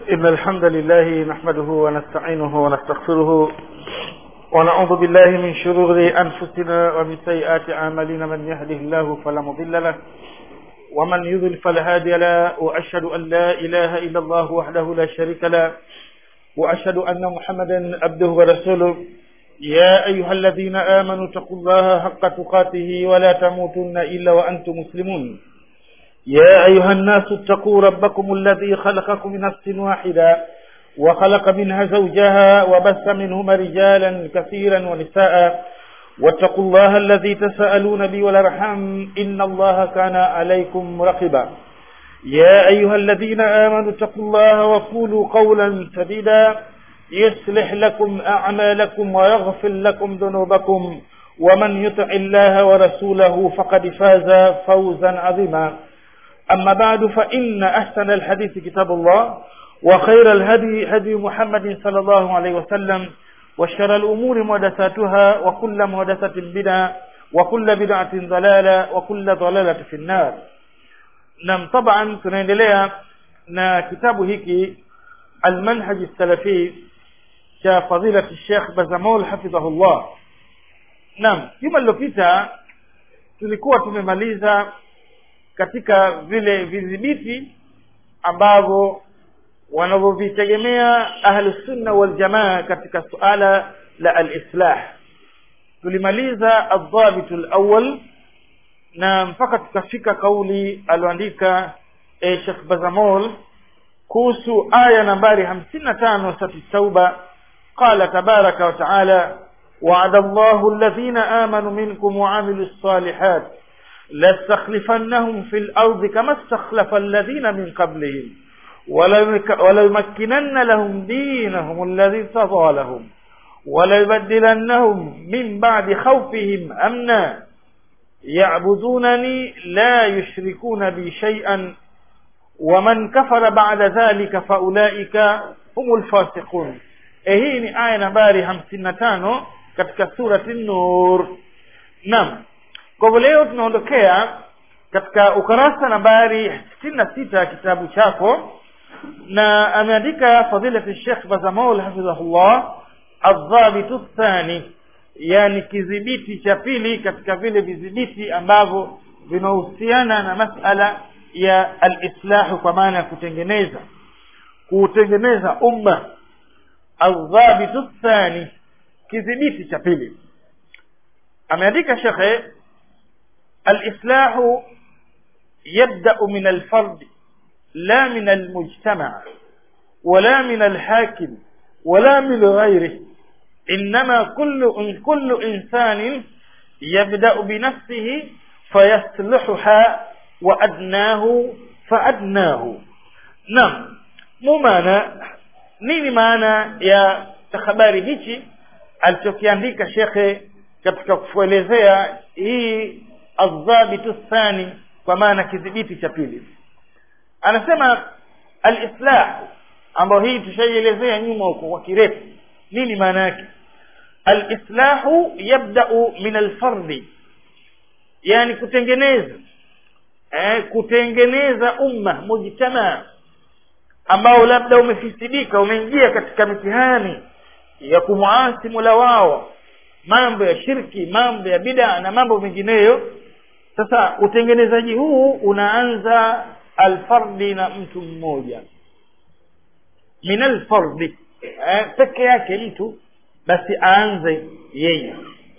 إن الحمد لله نحمده ونستعينه ونستغفره ونعوذ بالله من شرور أنفسنا ومن سيئات أعمالنا من يهده الله فلا مضل له ومن يضل فلا هادي له وأشهد أن لا إله إلا الله وحده لا شريك له وأشهد أن محمدا عبده ورسوله يا أيها الذين آمنوا اتقوا الله حق تقاته ولا تموتن إلا وأنتم مسلمون يا أيها الناس اتقوا ربكم الذي خلقكم من نفس واحدة وخلق منها زوجها وبث منهما رجالا كثيرا ونساء واتقوا الله الذي تساءلون به والارحام إن الله كان عليكم رقبا يا أيها الذين آمنوا اتقوا الله وقولوا قولا سديدا يصلح لكم أعمالكم ويغفر لكم ذنوبكم ومن يطع الله ورسوله فقد فاز فوزا عظيما أما بعد فإن أحسن الحديث كتاب الله وخير الهدي هدي محمد صلى الله عليه وسلم وشر الأمور محدثاتها وكل محدثة بدعة وكل بدعة ضلالة وكل ضلالة في النار نعم طبعا tunaendelea na kitabu hiki المنهج السلفي cha fadilati Sheikh Bazamol hafidhahullah. Naam, juma lilopita tulikuwa tumemaliza katika vile vidhibiti ambavyo wanavyovitegemea ahlusunna waljamaa katika suala la alislah tulimaliza aldhabitu lawal na mpaka tukafika kauli alioandika e, shekh bazamol kuhusu aya nambari hamsini na tano sati tauba qala tabaraka wataala وعد الله الذين آمنوا منكم وعملوا الصالحات لاستخلفنهم في الأرض كما استخلف الذين من قبلهم وليمكنن لهم دينهم الذي ارتضى لهم وليبدلنهم من بعد خوفهم أمنا يعبدونني لا يشركون بي شيئا ومن كفر بعد ذلك فأولئك هم الفاسقون hii ni aya nambari hamsini na tano katika surati nur naam kwa hivyo leo tunaondokea katika ukarasa nambari sitini na sita ya kitabu chako na ameandika fadilati shekh bazamol hafidhahullah aldhabitu thani yani kidhibiti cha pili katika vile vidhibiti ambavyo vinahusiana na masala ya alislahu kwa maana ya kutengeneza kuutengeneza umma aldhabitu thani kidhibiti cha pili ameandika shekhe alislahu yabdau min alfardi la min almujtama wala min alhakim wala min غيره إنما كل كل إنسان يبدأ بنفسه فيصلحها وأدناه فأدناه نعم مو معنى nini maana ya habari hichi alichokiandika shekhe katika kuelezea hii aldhabitu thani kwa maana kidhibiti cha pili anasema alislah ambayo hii tushaielezea nyuma huko kwa kirefu nini maana yake alislahu yabdau min alfardi yani kutengeneza eh, kutengeneza umma mujtamaa ambao labda umefisidika umeingia katika mitihani ya kumwasi mola wao mambo ya shirki mambo ya bida na mambo mengineyo sasa utengenezaji huu unaanza alfardi na mtu mmoja min alfardi eh, peke yake mtu basi aanze yeye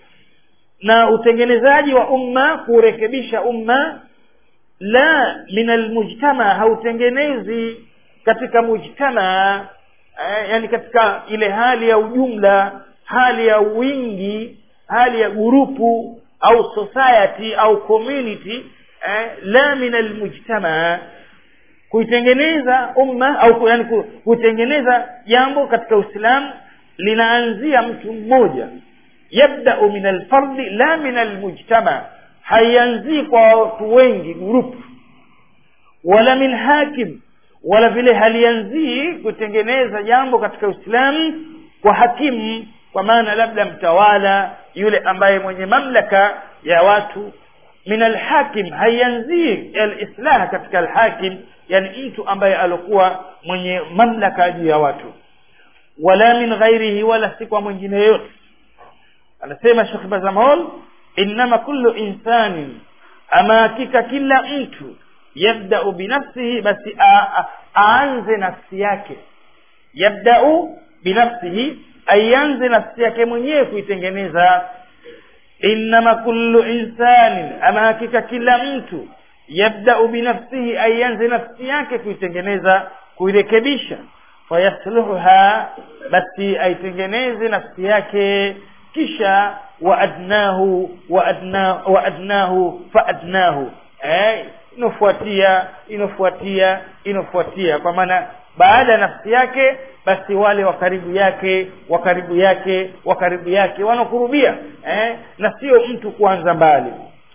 na utengenezaji wa umma kurekebisha umma la min almujtama hautengenezi katika mujtama eh, yani katika ile hali ya ujumla hali ya wingi hali ya gurupu au society au community eh, la min almujtama kuitengeneza umma au yani kutengeneza jambo katika uislamu linaanzia mtu mmoja yabdau min alfardi la min almujtama haianzii kwa watu wengi grupu wala min hakim wala vile halianzii kutengeneza jambo katika uislamu kwa hakimu kwa maana labda mtawala yule ambaye mwenye mamlaka ya watu min alhakim haianzii alislah katika alhakim yani mtu ambaye alikuwa mwenye mamlaka juu ya watu wala min ghairihi wala si kwa mwingine yoyote anasema Sheikh Bazamol innama kullu insanin ama hakika kila mtu yabda'u binafsihi basi aanze nafsi yake yabda'u binafsihi aianze nafsi yake mwenyewe kuitengeneza innama kullu insanin ama hakika kila mtu yabda'u binafsihi aianze nafsi yake kuitengeneza kuirekebisha fayasluhuha basi aitengeneze nafsi yake kisha waadnahu waadna waadnahu faadnahu eh inofuatia inofuatia inofuatia kwa maana baada ya nafsi yake basi wale wa karibu yake wa karibu yake wa karibu yake wanakurubia eh na sio mtu kuanza mbali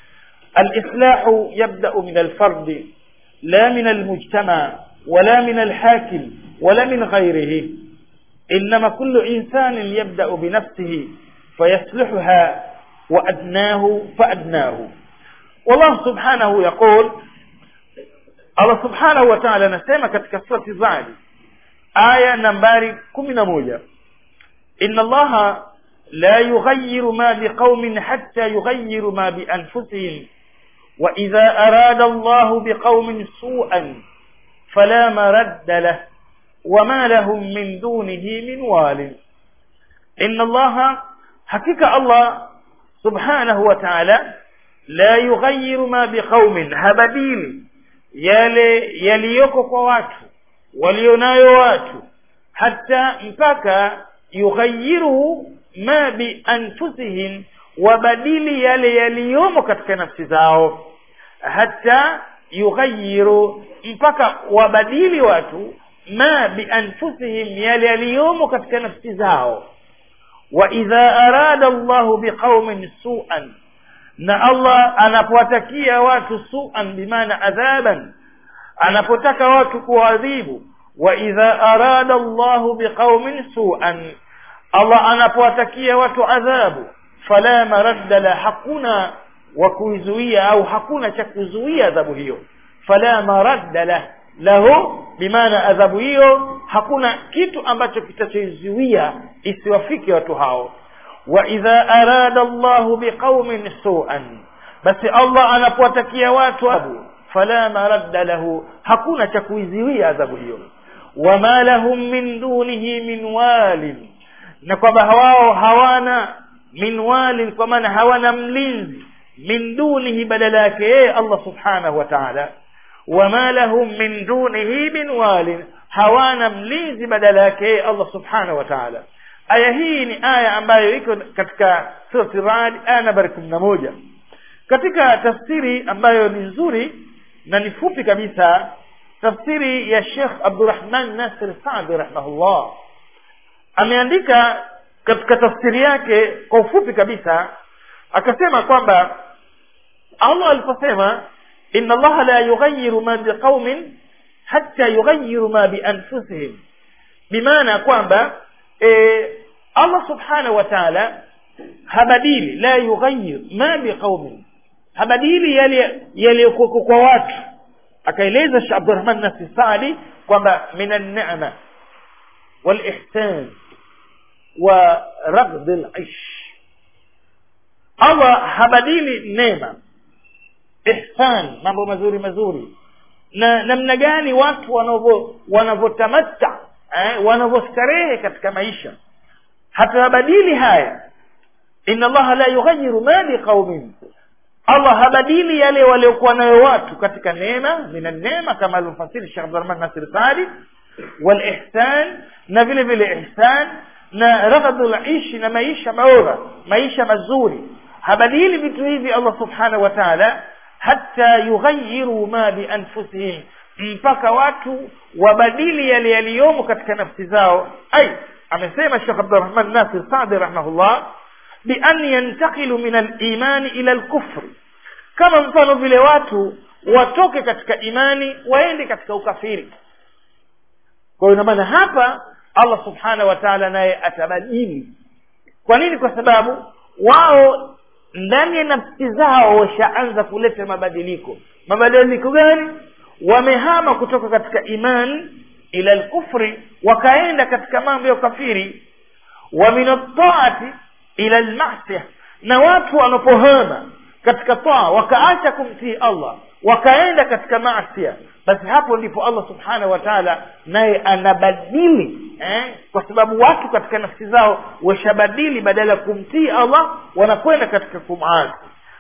الإصلاح يبدأ من الفرد لا من المجتمع ولا من الحاكم ولا من غيره إنما كل إنسان يبدأ بنفسه فيصلحها وأدناه فأدناه والله سبحانه يقول الله سبحانه وتعالى نسمع katika surati Zadi aya nambari 11 إن الله لا يغير ما بقوم حتى يغيروا ما بأنفسهم وإذا أراد الله بقوم سوءا فلا مرد له وما لهم من دونه من وال إن الله حقيقة الله سبحانه وتعالى لا يغير ما بقوم هبديل yale yaliyoko kwa watu walionayo watu hata mpaka yughayiru ma bi anfusihim wabadili yale yaliyomo katika nafsi zao hata yughayiru mpaka wabadili watu ma bi anfusihim yale yaliyomo katika nafsi zao wa idha arada Allahu biqaumin su'an na Allah anapowatakia watu su'an bimaana adhaban anapotaka watu kuadhibu wa idha arada Allahu biqaumin su'an Allah anapowatakia watu adhabu fala maradda la hakuna wa kuizuia au hakuna cha kuzuia adhabu hiyo fala maradda la lahu bimaana adhabu hiyo hakuna kitu ambacho kitachoizuia isiwafike watu hao wa idha arada Allahu biqaumin su'an basi Allah anapowatakia watu adhabu fala maradda lahu hakuna cha kuizuia adhabu hiyo wama lahum min dunihi min walin na kwamba wao hawana min walin kwa maana hawana mlinzi min dunihi badala yake yeye Allah subhanahu wa ta'ala wama lahum min dunihi min walin hawana mlinzi badala yake yeye Allah subhanahu wa ta'ala aya hii ni aya ambayo iko katika surati Ra'd aya nambari 11 katika tafsiri ambayo ni nzuri na ni fupi kabisa tafsiri ya Sheikh Abdurrahman Nasir Saadi rahimahullah ameandika katika tafsiri yake kwa ufupi kabisa akasema kwamba Allah aliposema inna Allah la yughayyiru ma biqaumin hatta yughayyiru ma bi anfusihim bimaana kwamba e, Allah subhanahu wa ta'ala habadili la yughayyir ma biqaumin habadili yale yaliyokuwa kwa watu akaeleza Sheikh Abdurrahman Nasir Saadi kwamba minan ni'ma wal ihsan wa ragd al-ish Allah habadili neema ihsan mambo mazuri mazuri na namna gani watu wanavyo wanavyotamatta eh, wanavyostarehe katika maisha hatabadili haya inna allaha la yughayyiru ma biqaumin Allah habadili yale waliokuwa nayo watu katika neema mina neema kama alivyofasiri Sheikh Abdurrahman Nasir Saadi wal ihsan na vile vile ihsan na raghadul ishi na maisha bora maisha mazuri habadili vitu hivi Allah subhanahu wa ta'ala hatta yughayyiru ma bi anfusihim mpaka watu wabadili yale yaliyomo katika nafsi zao ai amesema Sheikh Abdurrahman Nasir Saadi rahimahullah bi an yantaqilu min al-iman ila al-kufr kama mfano vile watu watoke katika imani waende katika ukafiri kwa hiyo maana hapa Allah subhanahu wa ta'ala naye atabadili kwa nini kwa sababu wao ndani ya nafsi zao washaanza kuleta mabadiliko mabadiliko gani wamehama kutoka katika iman ila lkufri wakaenda katika mambo ya ukafiri wa min ataati ila lmasia na watu wanapohama katika taa wakaacha kumtii allah wakaenda katika maasia basi hapo ndipo allah subhanahu wa taala naye anabadili eh? kwa sababu watu katika nafsi zao washabadili badala ya kumtii allah wanakwenda katika kumasi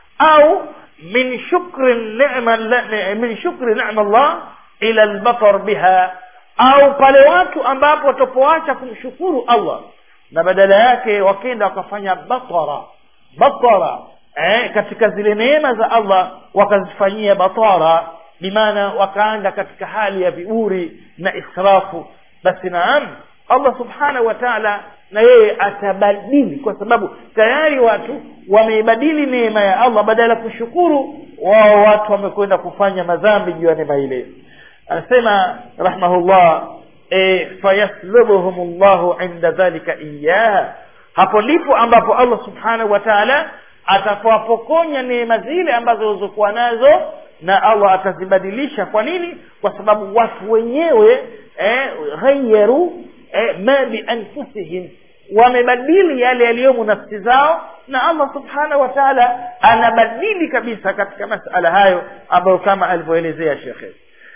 au min shukri nema min shukri nema llah ila lbatar biha au pale watu ambapo watapoacha kumshukuru allah na badala yake wakenda wakafanya batara batara eh, katika zile neema za allah wakazifanyia batara bimaana wakaanda katika hali ya viuri na israfu basi naam allah subhanahu wa taala na yeye atabadili kwa sababu tayari watu wameibadili neema ya allah badala ya kushukuru wao watu wamekwenda kufanya madhambi juu ya neema ile anasema rahmahullah e, fayaslubuhum llahu inda dhalika iyaha hapo ndipo ambapo allah subhanahu wa taala atapowapokonya neema zile ambazo walizokuwa nazo na allah atazibadilisha kwa nini kwa sababu watu wenyewe eh, ghayaru eh, ma bianfusihim wamebadili yale yaliyomo nafsi zao na allah subhanahu wa taala anabadili kabisa katika masala hayo ambayo kama alivyoelezea shekhe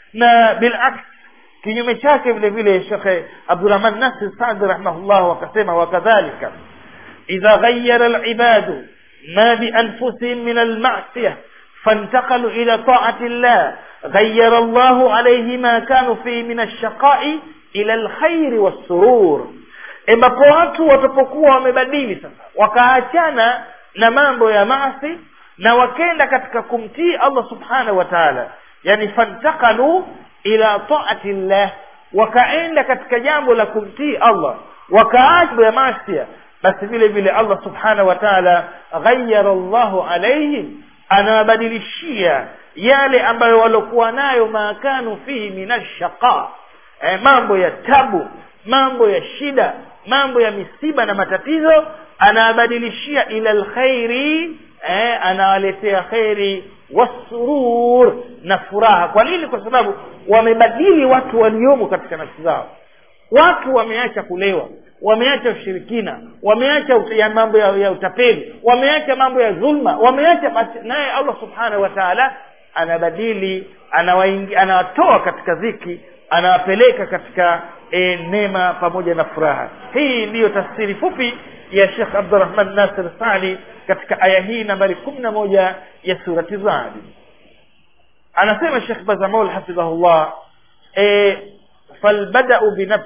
na bilaks kinyume chake vile vile shekhe abdurahman nasir sadi rahimahullah wakasema wakadhalika idha ghayara libadu ما بأنفسهم من المعصية فانتقلوا إلى طاعة الله غير الله عليه ما كانوا فيه من الشقاء إلى الخير والسرور ambapo watu watapokuwa wamebadili sasa wakaachana na mambo ya maasi na wakenda katika kumtii allah subhanahu wa taala yani fantakalu ila taati llah wakaenda katika jambo la kumtii allah wakaacha ya masia basi vile vile allah subhanahu wa taala ghayara llahu alaihim anawabadilishia yale ambayo waliokuwa nayo maakanu fihi min ashaqa e, mambo ya tabu mambo ya shida mambo ya misiba na matatizo anawabadilishia ila lkhairi e, anawaletea kheri wasurur na furaha kwa nini kwa sababu wamebadili watu waliomo katika nafsi zao watu wameacha kulewa wameacha ushirikina wameacha ut- ya mambo ya, ya utapeli wameacha mambo ya dhulma wameacha basi naye allah subhanahu wa taala anabadili anawaingi- anawatoa katika dhiki anawapeleka katika e, neema pamoja na furaha hii ndiyo tafsiri fupi ya shekh abdurahman nasir sali katika aya hii nambari kumi na moja ya surati radi anasema shekh bazamol hafidhahullah e, falbadau binafsi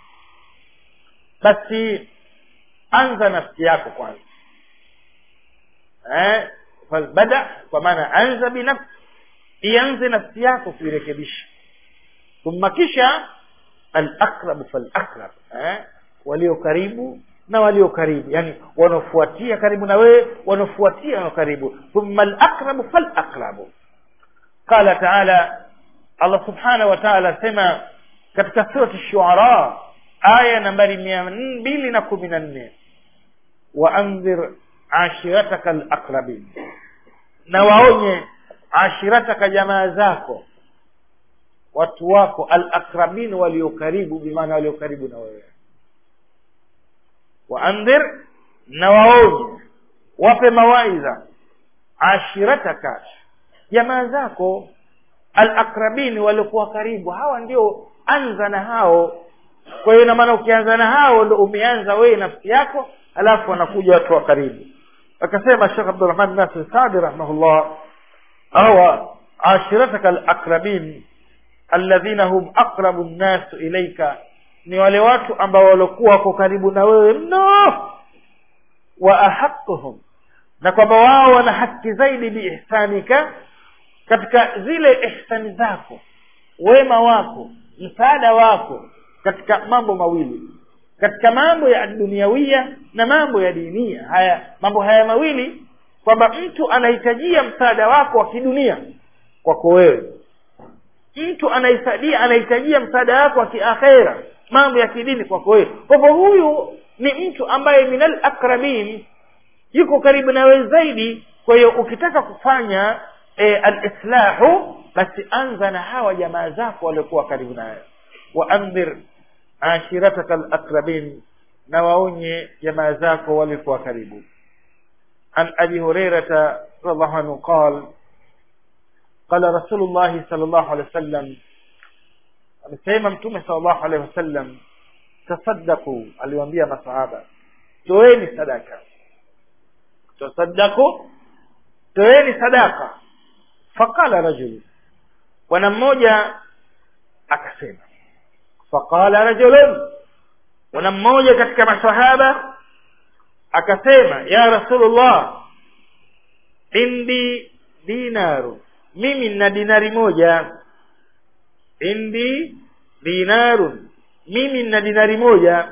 basi anza nafsi yako kwanza eh, falbada kwa maana anza binafsi ianze nafsi yako kuirekebisha thumma kisha alakrabu falakrab eh, walio karibu na walio karibu yani wanaofuatia karibu na wewe wanaofuatia na karibu thumma alakrabu falakrabu qala taala allah subhanahu wa taala asema katika surati shuara aya nambari mia mbili na kumi na nne waandhir ashirataka alaqrabin na waonye ashirataka jamaa zako watu wako alaqrabin walio karibu bimaana walio karibu na wewe waandhir na waonye wape mawaidha ashirataka jamaa zako alaqrabin waliokuwa karibu hawa ndio anza na hao kwa hiyo inamaana ukianza na hao ndo umeanza wewe nafsi yako alafu wanakuja watu wa karibu akasema shekh abdurahman nasir sadi rahimahullah awa ashirataka alaqrabin alladhina hum aqrabu nnasu ilaika ni wale watu ambao waliokuwa wako karibu na wewe mno wa ahaquhum na kwamba wao wana haki zaidi biihsanika katika zile ihsani zako wema wako msaada wako katika mambo mawili katika mambo ya duniawia na mambo ya dinia haya mambo haya mawili kwamba mtu anahitajia msaada wako wa kidunia kwako wewe mtu anahitajia anahitajia msaada wako wa kiakhera mambo ya kidini kwako wewe kwa hivyo huyu ni mtu ambaye minal akrabin yuko karibu na wewe zaidi kwa hiyo ukitaka kufanya e, alislahu basi anza na hawa jamaa zako waliokuwa karibu nayo waandhir ashirataka alaqrabin na waonye jamaa zako waliokuwa karibu an abi hurairata radiallahu anhu qal qala rasulullahi sal llahu alehi wa sallam amesema mtume sal llahu alehi wasallam tasaddaku aliwaambia masahaba toeni sadaka tasaddaku toeni sadaka faqala rajulu bwana mmoja akasema faqala rajulun bwana mmoja katika masahaba akasema ya rasulullah indi dinaru mimi nina dinari moja indi dinarun mimi nina dinari moja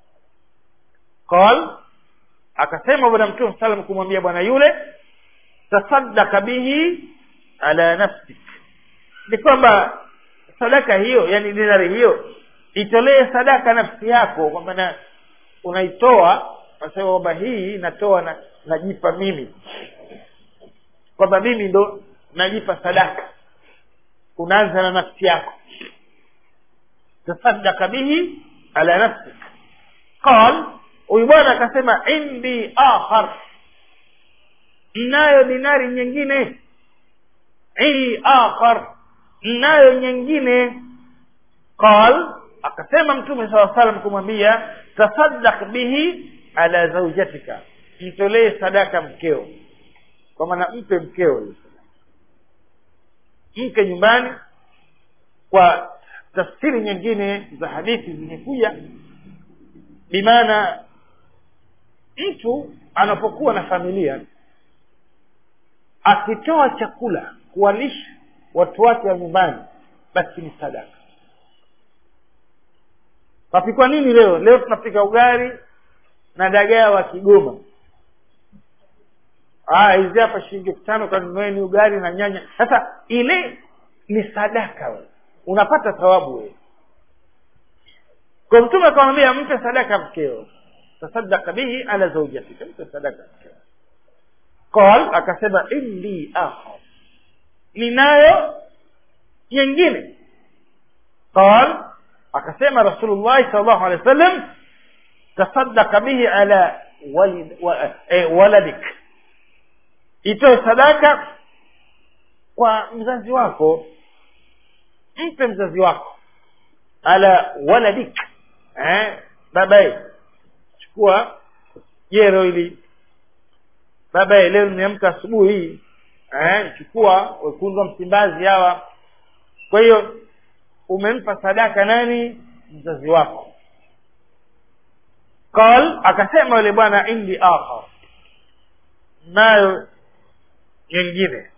qal akasema bwana mtume salam kumwambia bwana yule tasaddaka bihi ala nafsik ni kwamba sadaka hiyo yani dinari hiyo itolee sadaka nafsi yako kwamba na unaitoa nasema kwamba hii natoa na najipa mimi kwamba mimi ndo najipa sadaka unaanza na nafsi yako tasaddaka bihi ala nafsik qal huyu bwana akasema indi akhar nayo dinari nyingine indi akhar nayo nyingine qal akasema mtume saa salam kumwambia tasaddaq bihi ala zaujatika mtolee sadaka mkeo kwa maana mpe mkeo mke nyumbani kwa tafsiri nyingine za hadithi zimekuja bimaana mtu anapokuwa na familia akitoa chakula kuwalisha watu wake wa nyumbani basi ni sadaka tapikwa nini leo leo tunapika ugali na dagaa wa kigoma ah hizi hapa shilingi elfu tano kanunueni ugali na nyanya sasa ile ni sadaka we unapata thawabu wewe kwa mtume akamwambia mpe sadaka mkeo tasadaka bihi ala zaujatika mpe sadaka mkeo qal akasema indi akhar ninayo nyingine qal akasema rasulullahi sal llahu alehi wa sallam tasadaka bihi ala walid, wa, eh, waladik itoe sadaka kwa mzazi wako mpe mzazi wako ala waladik eh, babaye chukua jero ili babaye leo nimeamka asubuhi hii eh, chukua wekundu wa msimbazi hawa kwa hiyo umempa sadaka nani mzazi wako qal akasema yule bwana indi akhar nayo nyingine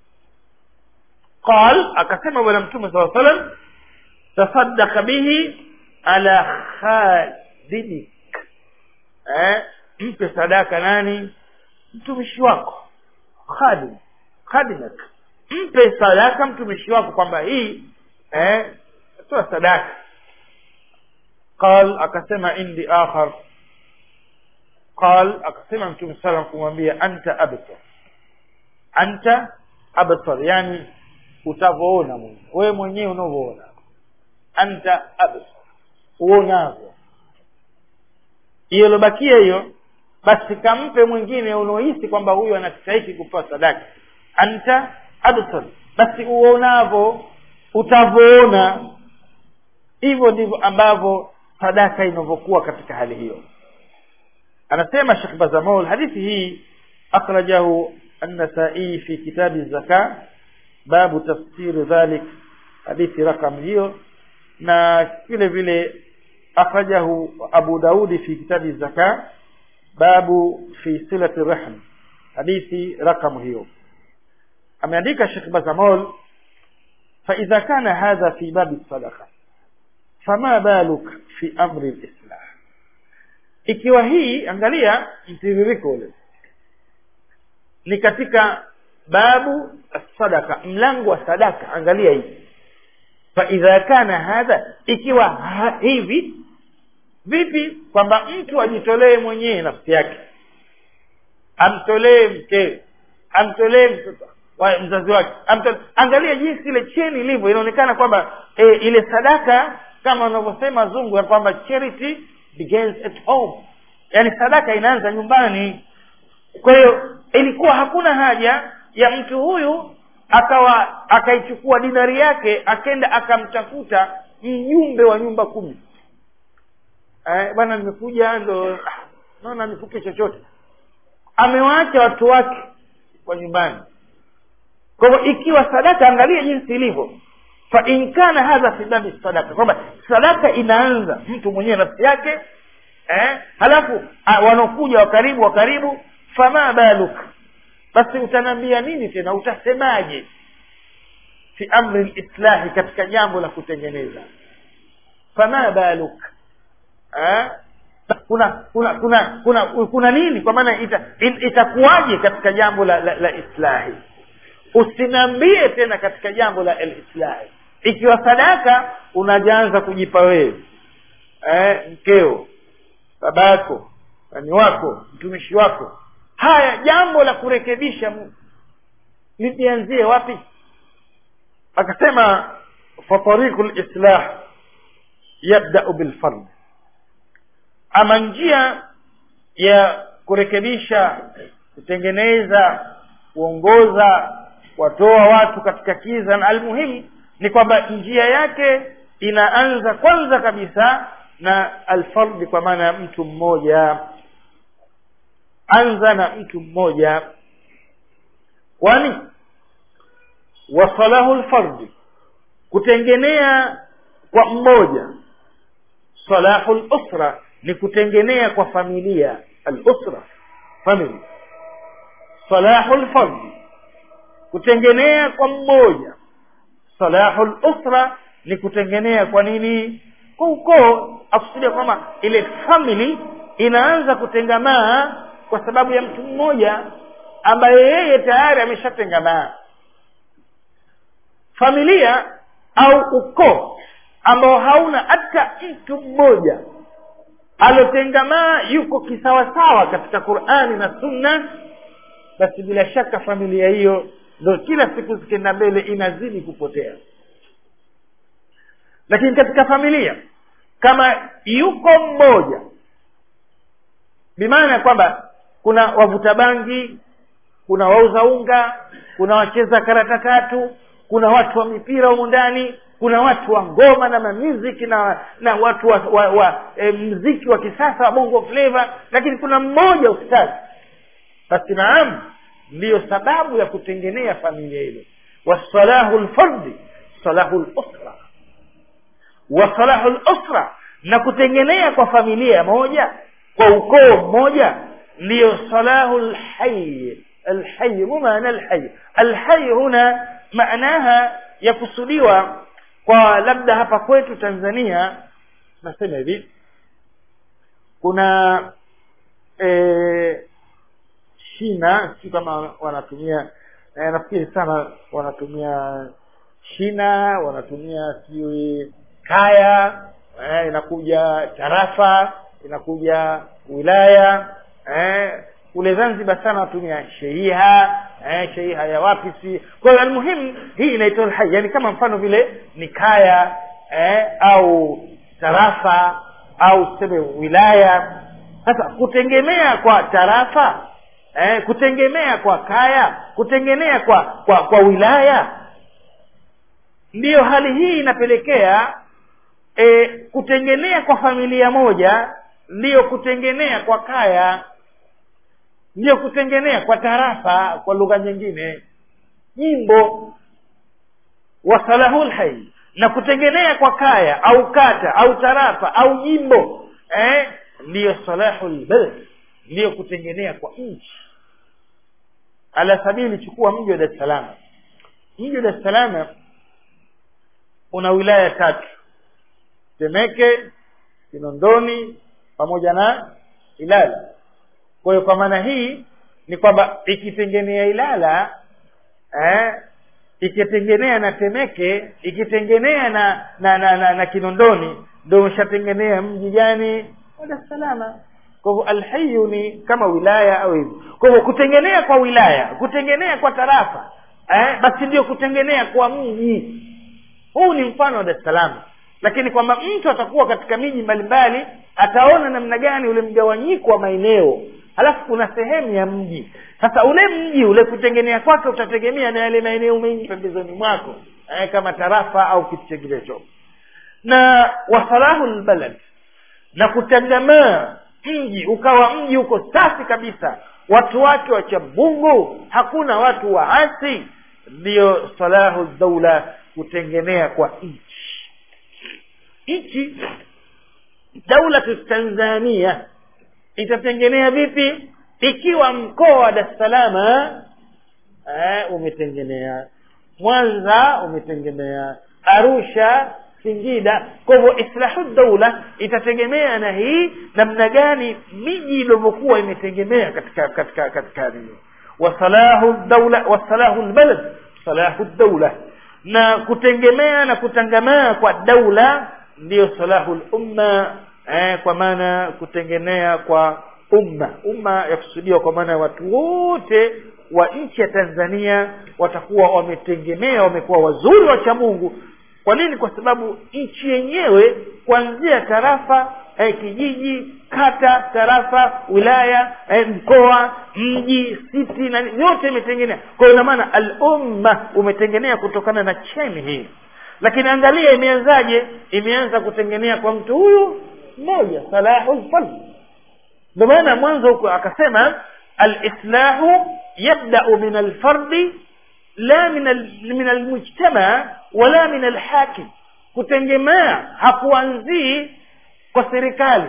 qal akasema bwana mtume saa salam tasaddaka bihi ala khadidik eh, mpe sadaka nani mtumishi wako khadim khadimak mpe sadaka mtumishi wako kwamba hii eh, toa sadaka qal akasema indi akhar qal akasema mtume salam kumwambia anta abtar anta abtar yani utavyoona mwenyewe wewe mwenyewe unavyoona anta abtar uonavyo hiyo ilobakia hiyo basi kampe mwingine unaohisi kwamba huyu anastahiki kupewa sadaka anta abtar basi uonavyo utavyoona hivyo ndivyo ambavyo sadaka inavyokuwa katika hali hiyo anasema shekh bazamol hadithi hii akhrajahu النسائي في كتاب الزكاة باب تفسير ذلك حديث رقم hiyo na vile vile akhrajahu Abu Daudi fi kitabi zaka babu fi silati rahm hadithi rakamu hiyo ameandika Sheikh Bazamol فإذا كان هذا في باب الصدقة فما بالك في أمر الإسلام ikiwa hii angalia mtiririko ule ni katika babu sadaka mlango wa sadaka angalia hii faidha kana hadha ikiwa ha, hivi vipi kwamba mtu ajitolee mwenyewe nafsi yake amtolee mkewe amtolee mtoto wa mzazi wake Amta- angalia jinsi ile cheni ilivyo inaonekana kwamba e, ile sadaka kama wanavyosema zungu ya kwamba charity begins at home yaani sadaka inaanza nyumbani kwa hiyo ilikuwa hakuna haja ya mtu huyu akawa akaichukua dinari yake akenda akamtafuta mjumbe wa nyumba kumi eh, bwana nimekuja ndo ah, naona nifuke chochote amewaacha watu wake kwa nyumbani kwa hivyo ikiwa sadaka angalia jinsi ilivyo fa in kana hadha fi babi sadaka kwamba sadaka inaanza mtu mwenyewe nafsi yake eh, halafu ah, wanaokuja wa karibu wa karibu fama baluk basi utanambia nini tena utasemaje fi amri lislahi katika jambo la kutengeneza fama baluk eh? kuna kuna kuna kuna kuna nini kwa maana ita, in- itakuwaje katika jambo la, la, la islahi usiniambie tena katika jambo la lislahi ikiwa sadaka unajaanza kujipa wewe eh, mkeo babako nani wako mtumishi wako haya jambo la kurekebisha mu- lijianzie wapi akasema fatariku lislah yabdau bilfard ama njia ya kurekebisha kutengeneza kuongoza watoa watu katika kiza na almuhimu ni kwamba njia yake inaanza kwanza kabisa na alfardi kwa maana ya mtu mmoja anza na mtu mmoja kwani wasalahu lfardi kutengenea kwa mmoja salahu lusra ni kutengenea kwa familia alusra family salahu lfardi kutengenea kwa mmoja salahu lusra ni kutengenea kwa nini kwa ukoo akusudia kwamba ile family inaanza kutengamaa kwa sababu ya mtu mmoja ambaye yeye tayari ameshatengamaa familia au ukoo ambao hauna hata mtu mmoja alotengamaa yuko kisawasawa katika qurani na sunna basi bila shaka familia hiyo ndo kila siku zikienda mbele inazidi kupotea lakini katika familia kama yuko mmoja bimaana ya kwamba kuna wavuta bangi kuna wauza unga kuna wacheza karata tatu kuna watu wa mipira humu ndani kuna watu wa ngoma na mamuziki na na watu wa, wa, wa e, mziki wa kisasa wa bongo flava lakini kuna mmoja ustazi basi naam ndiyo sababu ya kutengenea familia ile wasalahu lfardi salahu lusra wasalahu lusra na kutengenea kwa familia moja kwa ukoo mmoja ndiyo salahu lhayi alhayi mu maana alhayi alhayi huna maanaha yakusudiwa kwa labda hapa kwetu tanzania nasema hivi kuna e, shina si kama wanatumia e, nafikiri sana wanatumia shina wanatumia sijui kaya eh, inakuja tarafa inakuja wilaya eh, kule zanzibar sana wanatumia sheiha eh, sheiha ya wapi si kwa hiyo almuhimu hii inaitwa alhai yani kama mfano vile ni kaya eh, au tarafa au tuseme wilaya sasa kutegemea kwa tarafa eh, kutegemea kwa kaya kutegemea kwa kwa kwa wilaya ndiyo hali hii inapelekea e, kutengenea kwa familia moja ndiyo kutengenea kwa kaya ndiyo kutengenea kwa tarafa kwa lugha nyingine jimbo wasalahul hai na kutengenea kwa kaya au kata au tarafa au jimbo eh, ndiyo salahul balad ndiyo kutengenea kwa nchi ala sabili chukua mji wa dar es salaam mji wa dar es salaam una wilaya tatu temeke kinondoni pamoja na ilala kwa hiyo kwa maana hii ni kwamba ikitengenea ilala eh, ikitengenea na temeke ikitengenea na na na, na, na kinondoni ndo umeshatengenea mji gani wa dar es salaam kwa hivyo alhayu ni kama wilaya au hivi kwa hivyo kutengenea kwa wilaya kutengenea kwa tarafa eh, basi ndio kutengenea kwa mji huu ni mfano wa dar es salaam lakini kwamba mtu atakuwa katika miji mbalimbali ataona namna gani ule mgawanyiko wa maeneo halafu kuna sehemu ya mji sasa ule mji ule kutengenea kwake utategemea na yale maeneo mengi pembezoni mwako eh, kama tarafa au kitu chenginecho na wasalahu lbalad na kutangamaa mji ukawa mji uko safi kabisa watu wake wacha mungu hakuna watu waasi ndiyo salahu daula kutengenea kwa nchi nchi daulatu tanzania itatengenea vipi ikiwa mkoa wa dar es salama eh, umetengenea mwanza umetengenea arusha singida kwa hivyo islahu daula itategemea na hii namna gani miji ilivyokuwa imetegemea katika katika katika nini wasalahu daula wasalahu lbalad salahu daula na kutegemea na kutangamaa kwa daula ndiyo salahu lumma eh, kwa maana kutengenea kwa umma umma yakusudiwa kwa maana watu wote wa nchi ya tanzania watakuwa wametegemea wamekuwa wazuri wacha mungu kwa nini kwa sababu nchi yenyewe kuanzia tarafa eh, kijiji kata tarafa wilaya eh, mkoa mji siti na yote imetengenea kwa hiyo inamaana al umma umetengenea kutokana na cheni hii lakini angalia imeanzaje imeanza kutengenea kwa mtu huyu mmoja salahu lfard ndio maana mwanzo huko akasema alislahu yabdau min alfardi la min al, min almujtama wala min alhakim kutengemea hakuanzii kwa serikali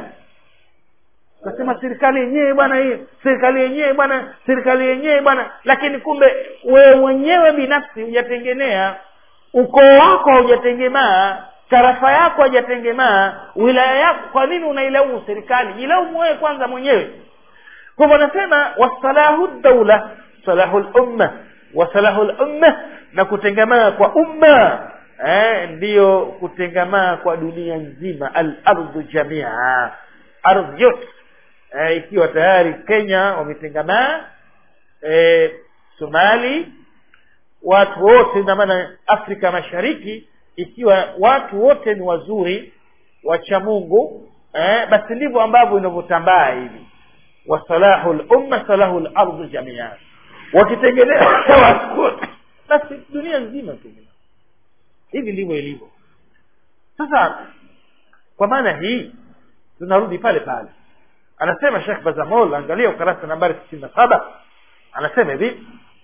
kasema serikali yenyewe bwana hii serikali yenyewe bwana serikali yenyewe bwana lakini kumbe wewe mwenyewe binafsi hujatengenea ukoo wako haujatengemaa tarafa yako hajatengemaa wilaya yako kwa nini unailaumu serikali jilaumu wewe kwanza mwenyewe kwa hivyo anasema wasalahu daula salahu lumma wasalahu lumma na kutengamaa kwa umma eh, ndiyo kutengamaa kwa dunia nzima alardhu jamia ardhi yote eh, ikiwa tayari kenya wametengamaa eh, somali watu wote na maana afrika mashariki ikiwa watu wote ni wazuri wacha mungu eh, basi ndivyo ambavyo inavyotambaa hivi wasalahu lumma salahu lardhi jamia wakitengenea watu wote basi dunia nzima tu hivi ndivyo ilivyo sasa kwa maana hii tunarudi pale pale anasema shekh bazamol angalia ukarasa nambari sitini na saba anasema hivi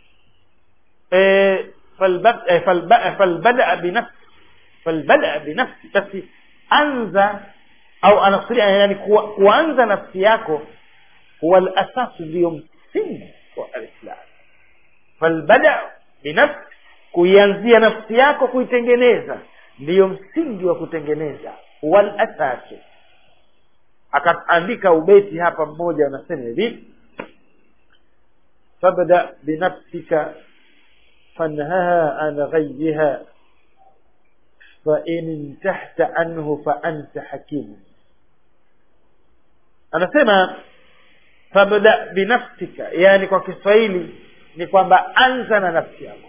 e, falbadaa binafsi falbadaa binafsi basi anza au anakusudia yani kuanza nafsi yako huwa lasasu ndiyo msingi wa alislam falbada binafsi kuianzia nafsi yako kuitengeneza ndiyo msingi wa kutengeneza huwa lasasu akaandika ubeti hapa mmoja anasema hivi fabda binafsika fanhaha an ghayyiha fain intahta anhu faanta hakimu anasema fabda binafsika yani kwa kiswahili ni kwamba anza na nafsi yako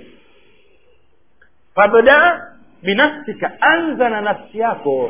fabda binafsika anza na nafsi yako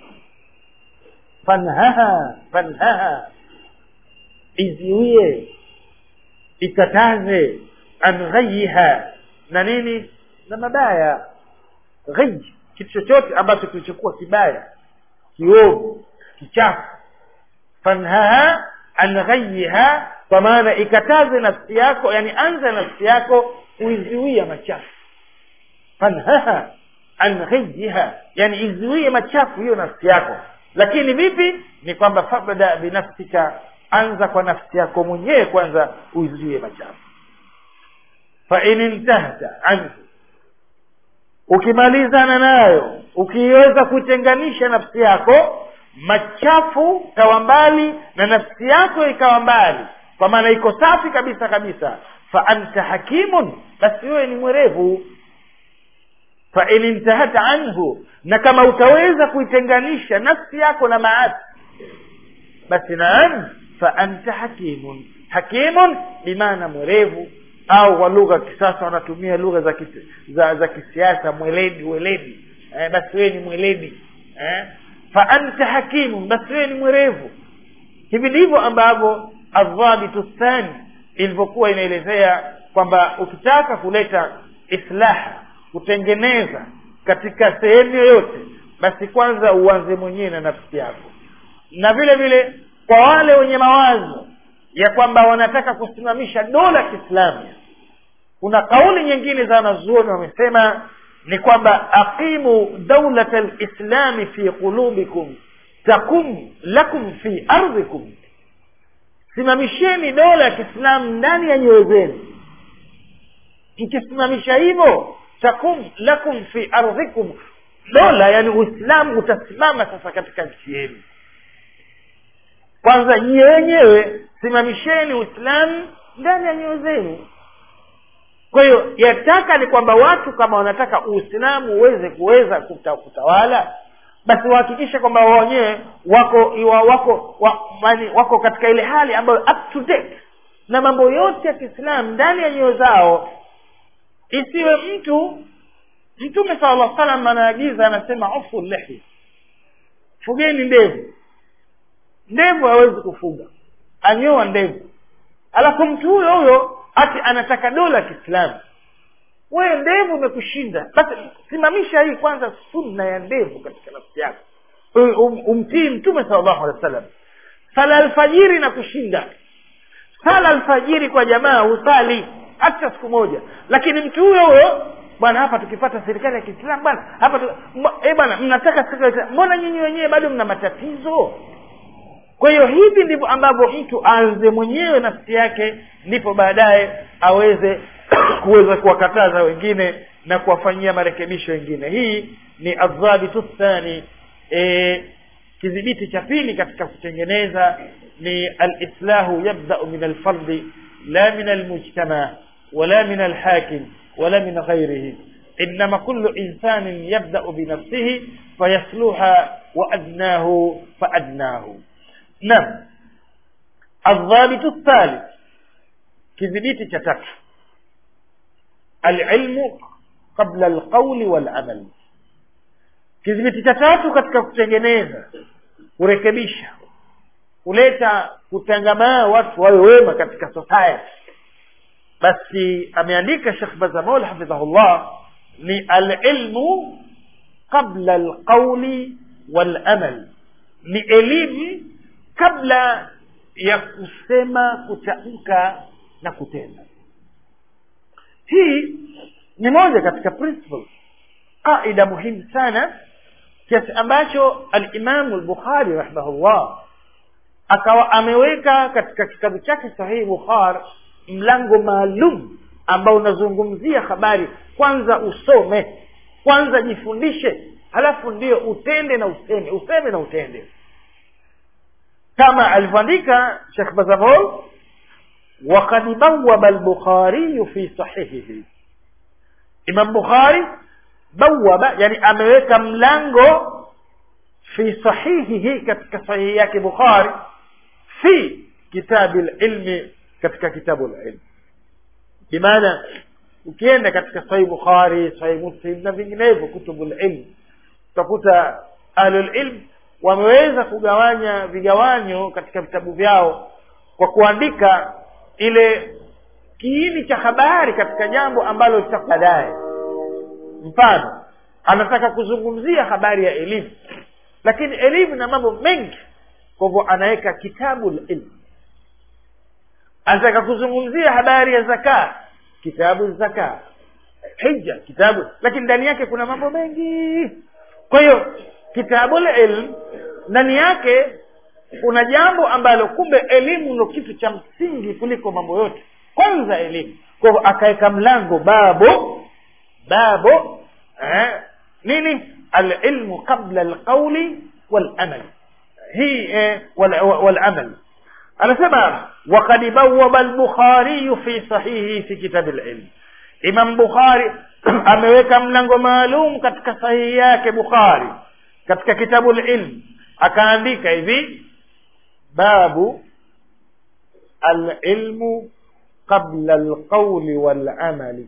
fanhaha fanhaha iziwie ikataze an ghayiha na nini na mabaya ghayi kitu chochote ambacho kilichokuwa kibaya kiovu kichafu fanhaha an ghayiha kwa maana ikataze nafsi yako yani anza nafsi yako kuizuia machafu fanhaha an ghayiha yani izuie machafu hiyo nafsi yako lakini vipi ni kwamba fabda binafsika anza kwa nafsi yako mwenyewe kwanza uizuie machafu fain intahta anhu ukimalizana nayo ukiweza kutenganisha nafsi yako machafu kawa mbali na nafsi yako ikawa mbali kwa maana iko safi kabisa kabisa fa anta hakimun basi wewe ni mwerevu fa in intahata anhu na kama utaweza kuitenganisha nafsi yako na maasi basi naam fa anta hakimun hakimun bimaana mwerevu au kwa lugha ya kisasa wanatumia lugha za, kisi, za za kisiasa mweledi weledi eh, basi wewe ni mweledi eh? fa anta hakimu basi wewe ni mwerevu hivi ndivyo ambavyo adhabitu thani ilivyokuwa inaelezea kwamba ukitaka kuleta islaha kutengeneza katika sehemu yoyote basi kwanza uanze mwenyewe na nafsi yako na vile vile kwa wale wenye mawazo ya kwamba wanataka kusimamisha dola kiislamu kuna kauli nyingine za wanazuoni wamesema ni kwamba aqimu daulata lislami fi qulubikum takum lakum fi ardhikum simamisheni dola ya kiislamu ndani ya nyoyo zenu mkisimamisha hivyo takum lakum fi ardhikum dola yani uislamu utasimama sasa katika nchi yenu kwanza nyie wenyewe simamisheni uislamu ndani ya nyoyo zenu kwa hiyo yataka ni kwamba watu kama wanataka uislamu uweze kuweza kuta, kutawala basi wahakikishe kwamba wao wenyewe wako iwa, wako wa, mani, wako katika ile hali ambayo up to date na mambo yote ya kiislamu ndani ya nyoyo zao isiwe mtu mtume sala llah salam anaagiza anasema ufu lehi fugeni ndevu ndevu hawezi kufuga anyoa ndevu alafu mtu huyo huyo ati anataka dola ya kiislamu wewe ndevu imekushinda basi simamisha hii kwanza sunna ya ndevu katika nafsi yako um, umtii mtume sala llahu alehi wa sallam sala alfajiri na kushinda sala alfajiri kwa jamaa husali hata siku moja lakini mtu huyo huyo bwana hapa tukipata serikali ya kiislamu bwana hapa tu, eh bwana mnataka serikali mbona nyinyi wenyewe bado mna matatizo kwa hiyo hivi ndivyo ambavyo mtu aanze mwenyewe nafsi yake ndipo baadaye aweze kuweza kuwakataza wengine na kuwafanyia marekebisho wengine hii ni adhabitu thani e, kidhibiti cha pili katika kutengeneza ni alislahu yabdau min alfardi la min almujtama wala min alhakim wala min ghairihi انما كل انسان يبدا بنفسه فيصلح وادناه فادناه نعم الضابط الثالث kidhibiti cha tatu alilmu qabla alqauli walamal kidhibiti cha tatu katika kutengeneza kurekebisha kuleta kutangamaa watu wawe wema katika society basi ameandika shekh bazamol hafidhahullah ni alilmu qabla alqauli walamal ni elimu kabla ya kusema kutamka na kutenda hii ni moja katika principle qaida muhimu sana kiasi ambacho alimamu lbukhari rahimahullah akawa ameweka katika kitabu chake sahihi bukhar mlango maalum ambao unazungumzia habari kwanza usome kwanza jifundishe halafu ndio utende na useme useme na utende kama alivyoandika shekh bazamol وقد بوب البخاري في صحيحه imam bukhari bawaba yani ameweka mlango fi sahihihi katika sahihi yake bukhari fi kitabi lilmi katika kitabu lilmi bimaana ukienda katika sahihi bukhari sahihi muslim na vinginevyo kutubu lilm utakuta ahlulilm wameweza kugawanya vigawanyo katika vitabu vyao kwa kuandika ile kiini cha habari katika jambo ambalo litakuwa baadaye mfano anataka kuzungumzia habari ya elimu lakini elimu na mambo mengi kwa hivyo anaweka kitabu ilmu anataka kuzungumzia habari ya zaka kitabu zaka hija kitabu lakini ndani yake kuna mambo mengi kwa hiyo kitabu ilm ndani yake kuna jambo ambalo kumbe elimu ndo kitu cha msingi kuliko mambo yote kwanza elimu kwa hivyo akaweka mlango babo babo eh, nini alilmu qabla alqauli walamal hii eh, walamal wal, wal anasema wakad bawaba albukhariyu fi sahihi fi kitabi lilm imam bukhari ameweka mlango maalum katika sahihi yake bukhari katika kitabu lilm akaandika hivi babu alilmu qabla alqauli walamali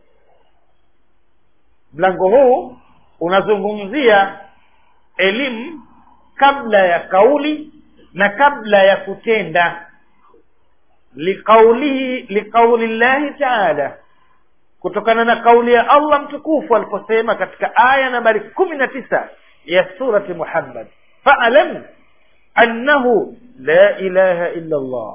mlango huu unazungumzia elimu kabla ya kauli na kabla ya kutenda liqaulihi liqauli llahi taala kutokana na kauli ya allah mtukufu aliposema katika aya nambari kumi na tisa ya surati muhammad faalam annahu la ilaha illa llah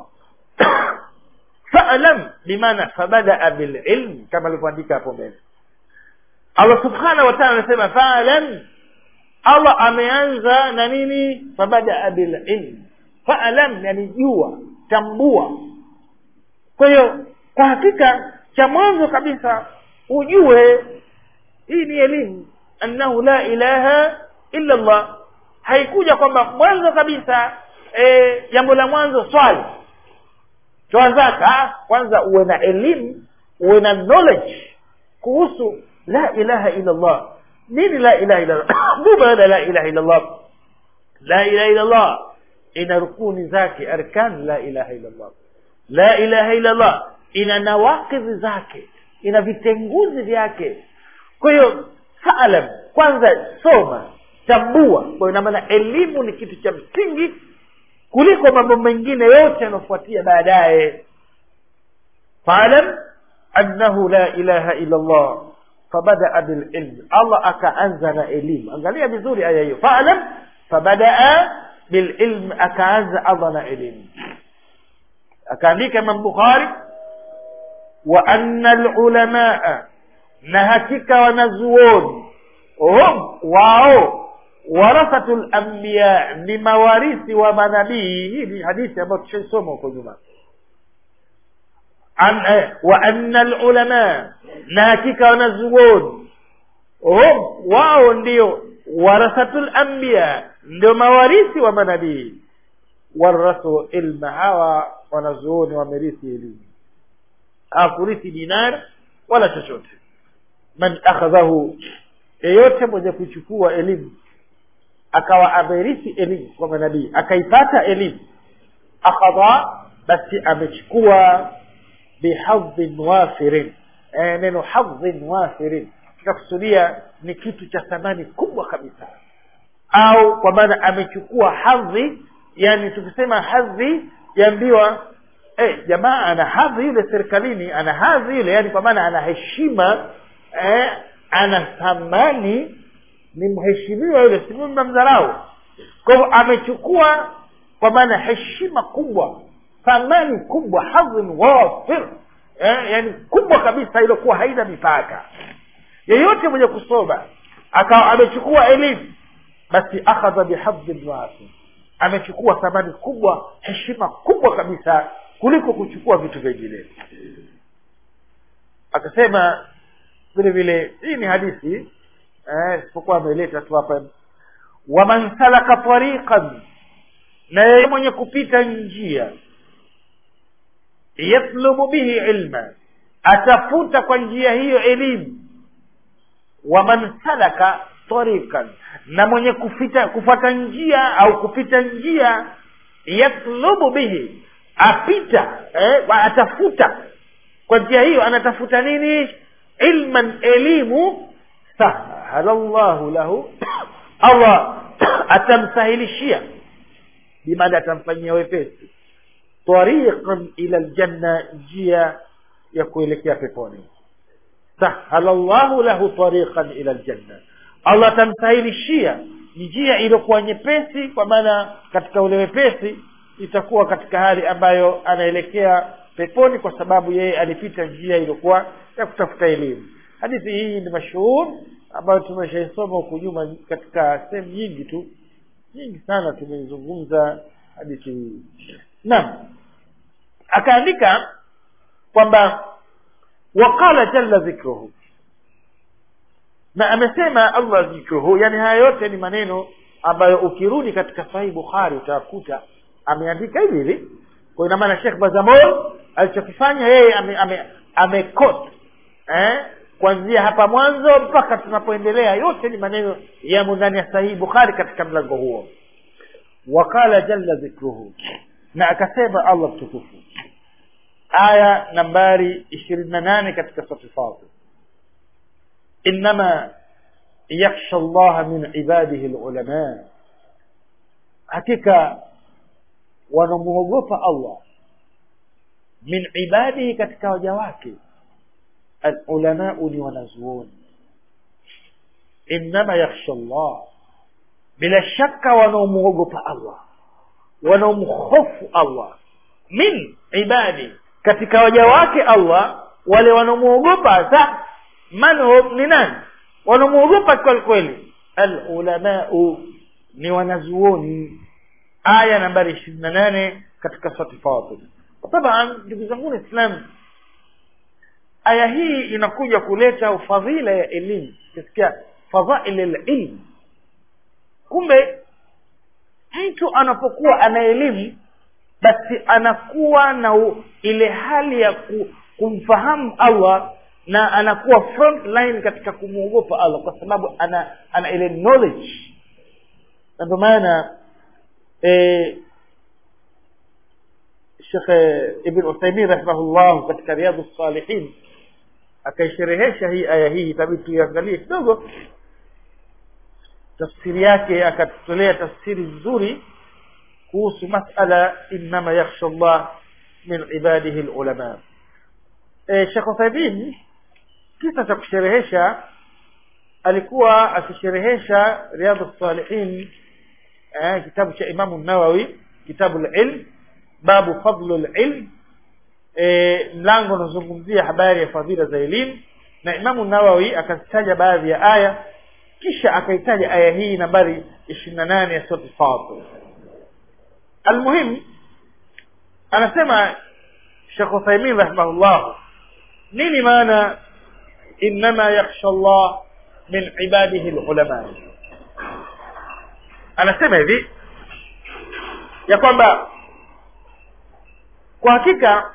faalam bimaana fabadaa bililm kama alivyoandika hapo mbele allah subhanahu wa taala anasema faalam allah ameanza na nini fabadaa bililm faalam yani jua tambua kwa hiyo kwa hakika cha mwanzo kabisa ujue hii ni elimu annahu la ilaha illa llah haikuja kwamba mwanzo kabisa jambo e, la mwanzo swali toa zaka kwanza uwe na elimu uwe na knowledge kuhusu la ilaha illa llah nini la ilaha illa llah mu baada la ilaha illa llah la ilaha illa llah ina rukuni zake arkan la ilaha illa llah la ilaha illa llah ina nawakidhi zake ina vitenguzi vyake kwa hiyo faalam kwanza soma tambua kwa ina maana elimu ni kitu cha msingi kuliko mambo mengine yote yanayofuatia baadaye faalam annahu la ilaha illa llah fabadaa bililm allah akaanza na elimu angalia vizuri aya hiyo faalam fabadaa bililm akaanza allah na elimu akaandika imam bukhari wa anna lulamaa na hakika wanazuoni hum wao warathatu lambiya ni mawarithi wa manabii hii ni hadithi ambayo tushaisoma huko nyuma An, eh, wa anna lulamaa na hakika wanazuoni hum wao ndio warathatu lambiya ndio mawarithi wa manabii warathu ilma hawa wanazuoni wamerithi elimu hakurithi dinar wala chochote man akhadhahu yeyote mwenye kuchukua elimu akawa amerithi elimu kwa manabii akaipata elimu akhadha basi amechukua bihadhin wafirin e, neno hadhin wafirin tunakusudia ni kitu cha thamani kubwa kabisa au kwa maana amechukua hadhi yani tukisema hadhi yaambiwa eh, jamaa ana hadhi yule serikalini ana hadhi yule yani kwa maana ana heshima eh, ana thamani ni mheshimiwa yule si mnamdharau kwa hivyo amechukua kwa maana heshima kubwa thamani kubwa hadhin wafir eh, yani kubwa kabisa iliyokuwa haina mipaka yeyote mwenye kusoma akawa amechukua elimu basi akhadha bihadhin wafir amechukua thamani kubwa heshima kubwa kabisa kuliko kuchukua vitu vingine akasema vile vile hii ni hadithi isipokuwa ameleta tu hapa waman salaka tariqan na yeye mwenye kupita njia yatlubu bihi ilma atafuta kwa njia hiyo elimu waman salaka tariqan na mwenye kufita kufuata njia au kupita njia yatlubu bihi apita eh, atafuta kwa njia hiyo anatafuta nini ilman elimu sahala llahu lahu allah atamsahilishia bimaana atamfanyia wepesi tariqan ila ljanna njia ya kuelekea peponi sahala llahu lahu tariqan ila ljanna allah atamsahilishia njia iliyokuwa nyepesi kwa maana katika ule wepesi itakuwa katika hali ambayo anaelekea peponi kwa sababu yeye alipita njia iliyokuwa ya kutafuta elimu hadithi hii ni mashuhur ambayo tumeshaisoma huku nyuma katika sehemu nyingi tu nyingi sana tumeizungumza hadithi hii naam akaandika kwamba waqala jalla dhikruhu na amesema allah dhikruhu yani haya yote ni maneno ambayo ukirudi katika sahihi bukhari utakuta ameandika hivi hivi kwa ina maana shekh bazamol alichokifanya yeye ame, ame, ame eh, kuanzia hapa mwanzo mpaka tunapoendelea yote ni maneno yamo ndani ya sahihi bukhari katika mlango huo waqala jalla dhikruhu na akasema allah mtukufu aya nambari ishirini na nane katika sura fatir innama yakhsha llaha min ibadihi lulama hakika wanamwogopa allah min ibadihi katika waja wake alulamau ni wanazuoni innama yakhsha llah bila shaka wanaomwogopa allah wanaomhofu allah min ibadi katika waja wake allah wale wanaomwogopa hasa manhum ni nani wanaomwogopa kweli kweli alulamau ni wanazuoni aya nambari ishirini na nane katika surati fatir taban ndugu zangu islam aya hii inakuja kuleta ufadhila ya elimu kisikia fadhail lilm kumbe mtu anapokuwa ana elimu basi anakuwa na u, ile hali ya ku, kumfahamu allah na anakuwa front line katika kumwogopa allah kwa sababu ana ana ile knowledge na ndio maana e, shekhe ibn uthaimin rahimahullah katika riadhu salihin akaisherehesha hii aya hii itabidi tuiangalie kidogo tafsiri yake akatutolea tafsiri nzuri kuhusu masala innama yakhsha llah min ibadihi lulama e, shekh uthaimin kisa cha kusherehesha alikuwa akisherehesha riadhu salihin eh, kitabu cha imamu nawawi kitabu lilm babu fadlu lilm e, mlango unazungumzia habari ya fadhila za elimu na imamu nawawi akazitaja baadhi ya aya kisha akaitaja aya hii nambari ishirini na nane ya surati fatir almuhim anasema shekh uthaimin rahimahullah nini maana innama yakhsha llah min ibadihi lulama anasema hivi ya kwamba kwa hakika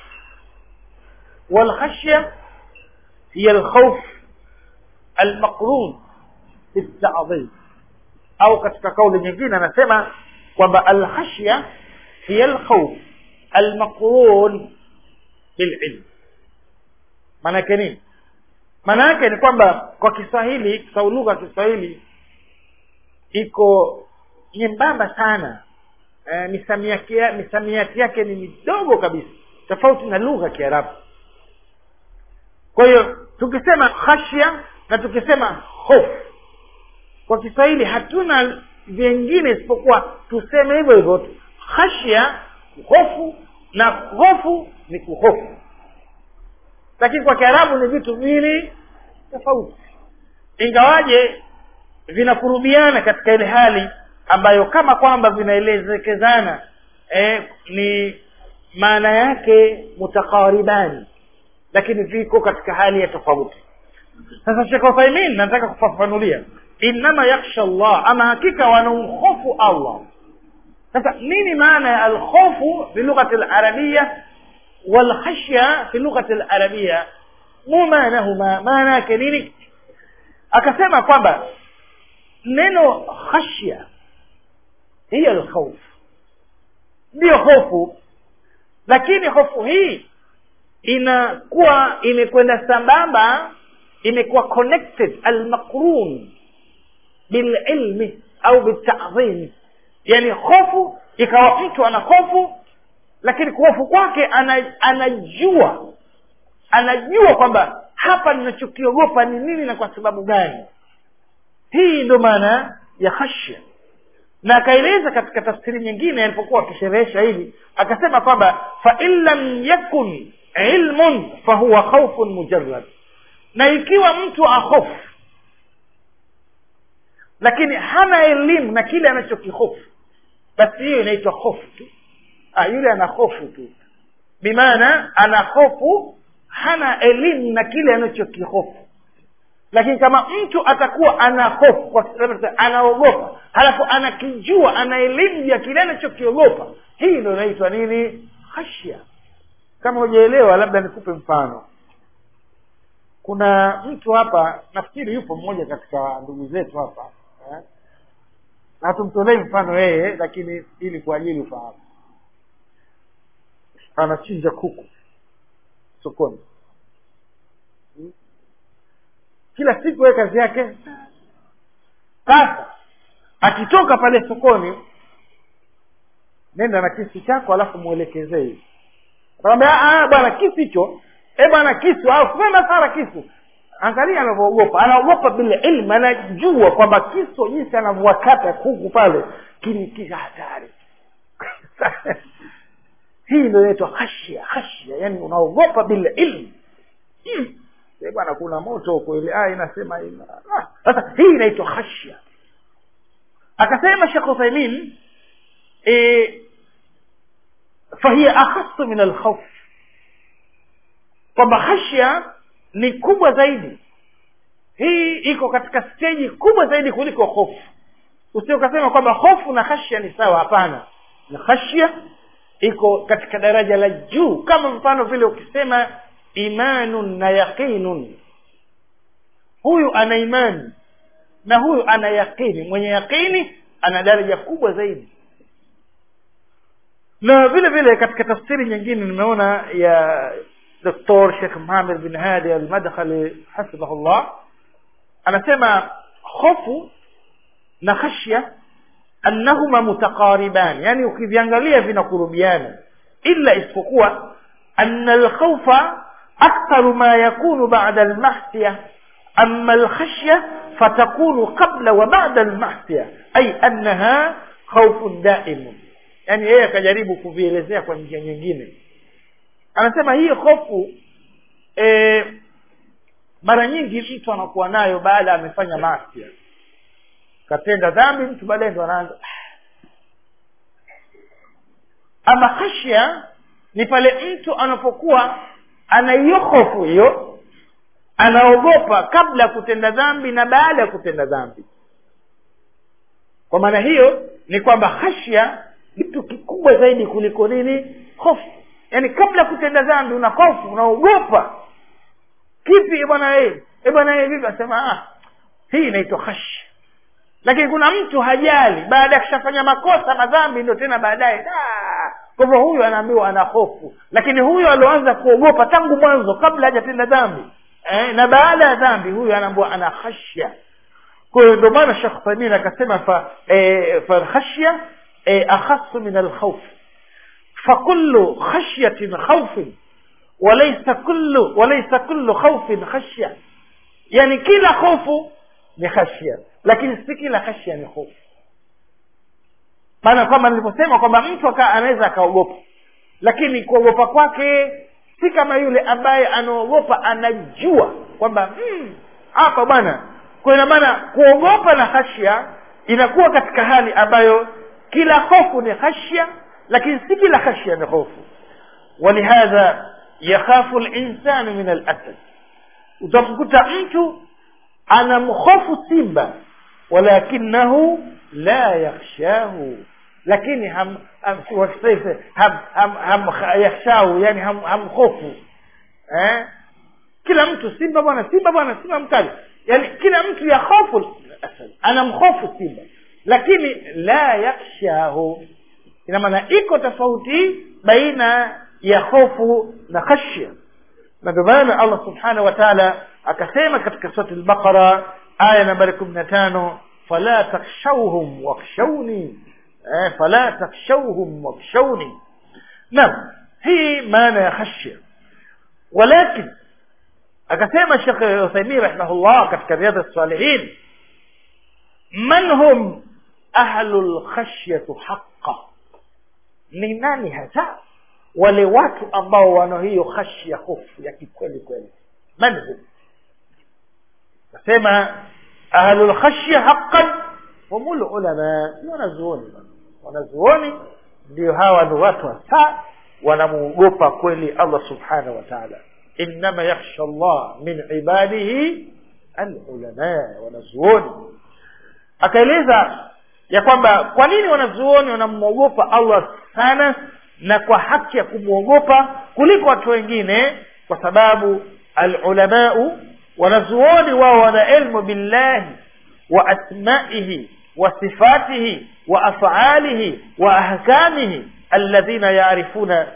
walkhashya hiya alkhawf almaqrun بالتعظيم au katika kauli nyingine anasema kwamba alkhashya hiya alkhawf almaqrun bililm maana yake nini maana yake ni kwamba kwa kiswahili kwa lugha ya kiswahili iko nyembamba sana e, misamiati misamiati yake ni midogo kabisa tofauti na lugha ya kiarabu kwa hiyo tukisema khashya na tukisema hofu kwa kiswahili hatuna vingine isipokuwa tuseme hivyo hivyo tu khashya hofu na hofu ni kuhofu lakini kwa kiarabu ni vitu viwili tofauti ingawaje vinakurubiana katika ile hali ambayo kama kwamba vinaelezekezana eh, ni maana yake mutakaribani lakini viko katika hali ya tofauti sasa shekh uthaimin nataka kufafanulia innama yakhsha llah ama hakika wanaumhofu allah sasa nini maana ya alkhofu fi lughati larabia walkhashya fi lughati larabia mu maanahuma maana yake nini akasema kwamba neno khashya hiyo alkhauf ndiyo hofu lakini hofu hii inakuwa imekwenda sambamba imekuwa connected almaqrun bililmi au bitadhimi yani hofu ikawa mtu ana hofu lakini kuhofu kwake ana, anajua anajua kwamba hapa ninachokiogopa ni nini na kwa sababu gani hii ndo maana ya khashya na akaeleza katika tafsiri nyingine alipokuwa akisherehesha hili akasema kwamba fain lam yakun ilmun fahuwa khaufun mujarrad na ikiwa mtu ahofu lakini hana elimu na kile anachokihofu basi hiyo inaitwa hofu tu ah, yule ana hofu tu bimaana ana hofu hana elimu na kile anachokihofu lakini kama mtu atakuwa ana hofu kwa sababu anaogopa halafu anakijua ana elimu ya kile anachokiogopa hii ndo inaitwa nini khashya kama hujaelewa labda nikupe mfano kuna mtu hapa nafikiri yupo mmoja katika ndugu zetu hapa eh? na tumtolei mfano yeye lakini ili kwa ajili ufahamu anachinja kuku sokoni kila siku yeye kazi yake sasa akitoka pale sokoni nenda na kisu chako alafu mwelekezee hivi akamwambia bwana kisu hicho e bwana kisu au sema sana kisu angalia anavyoogopa anaogopa bila ilmu anajua kwamba kisu jinsi anavyowakata kuku pale kinikisha hatari hii ndio inaitwa khashia khashia yani unaogopa bila ilmu hmm. bwana kuna moto huko ile aya inasema ina sasa hii inaitwa khashia akasema shekh uthaimin e, fahiya akhasu min alkhauf kwamba khashia ni kubwa zaidi hii iko katika steji kubwa zaidi kuliko hofu usio ukasema kwamba hofu na khashia ni sawa hapana na khashia iko katika daraja la juu kama mfano vile ukisema imanun na yaqinun huyu ana imani na huyu ana yaqini mwenye yaqini ana daraja kubwa zaidi na vile vile katika tafsiri nyingine nimeona ya doktor shekh muhamed bin hadi almadkhali hafidhahullah anasema hofu na khashya annahuma mutaqariban yani ukiviangalia vinakurubiana illa isipokuwa anna alkhawfa aktharu ma yakunu ba'da almahsiya amma alkhashya fatakunu qabla wa ba'da almahsiya ay annaha khawfun daimun yani yeye akajaribu kuvielezea kwa njia nyingine anasema hii hofu e, mara nyingi mtu anakuwa nayo baada amefanya maasi katenda dhambi mtu baadaye ndo anaanza ama khashya ni pale mtu anapokuwa ana hiyo hofu hiyo anaogopa kabla ya kutenda dhambi na baada ya kutenda dhambi kwa maana hiyo ni kwamba khashya kitu kikubwa zaidi kuliko nini hofu yaani kabla ya kutenda dhambi una hofu unaogopa kipi bwana e bwana e vipi asema ah, hii inaitwa khashya lakini kuna mtu hajali baada ya kushafanya makosa madhambi ndio tena baadaye kwa hivyo huyu anaambiwa ana hofu lakini huyu alioanza kuogopa tangu mwanzo kabla hajatenda dhambi eh, na baada ya dhambi huyu anaambiwa ana khashya kwa hiyo ndio maana shekh thamin akasema fa eh, falkhashya eh, akhasu min alkhawf fakullu khashyatin khawfin walaysa kullu walaysa kullu khawfin khashya yani kila hofu ni khashya lakini si kila khashya ni hofu maana kwamba nilivyosema kwamba mtu anaweza akaogopa lakini kuogopa kwake si kama yule ambaye anaogopa anajua kwamba hapa mm, bwana kwa ina maana kuogopa na khashya inakuwa katika hali ambayo kila hofu ni khashya lakini si kila khashya ni hofu walihadha yakhafu linsanu min alasad utamkuta mtu anamhofu simba walakinahu la yakhshahu lakini ham, ham, ham, ham, ham yakhshahu yani ham, hamhofu eh? kila mtu simba bwana simba bwana simba mkali yani kila mtu yakhofu anamhofu simba lakini la yakhshahu ina maana iko tofauti baina ya hofu na khashya na ndio maana allah subhanahu wa taala akasema katika surati lbaqara aya nambari kumi na tano fala takshauhum wakhshauni eh, fala takshauhum wakhshauni naam hii maana ya khashya walakin akasema shekh uthaimin rahimahullah katika riadha salihin man hum ahlu lkhashyatu haqa ni nani hasa wale watu ambao wana hiyo khashya hofu ya kikweli kweli man hum nasema ahlu lkhashya haqan hum lulama ni wanazuoni wanazuoni ndio hawa ni watu hasa wanamuogopa kweli allah subhanahu wa taala innama yakhsha llah min ibadihi alulama wanazuoni akaeleza ya kwamba kwa nini wanazuoni wanamwogopa allah sana na kwa haki ya kumwogopa kuliko watu wengine kwa sababu alulamau wanazuoni wao wana ilmu billahi wa asmaihi wa sifatihi wa afalihi wa ahkamihi alladhina yarifuna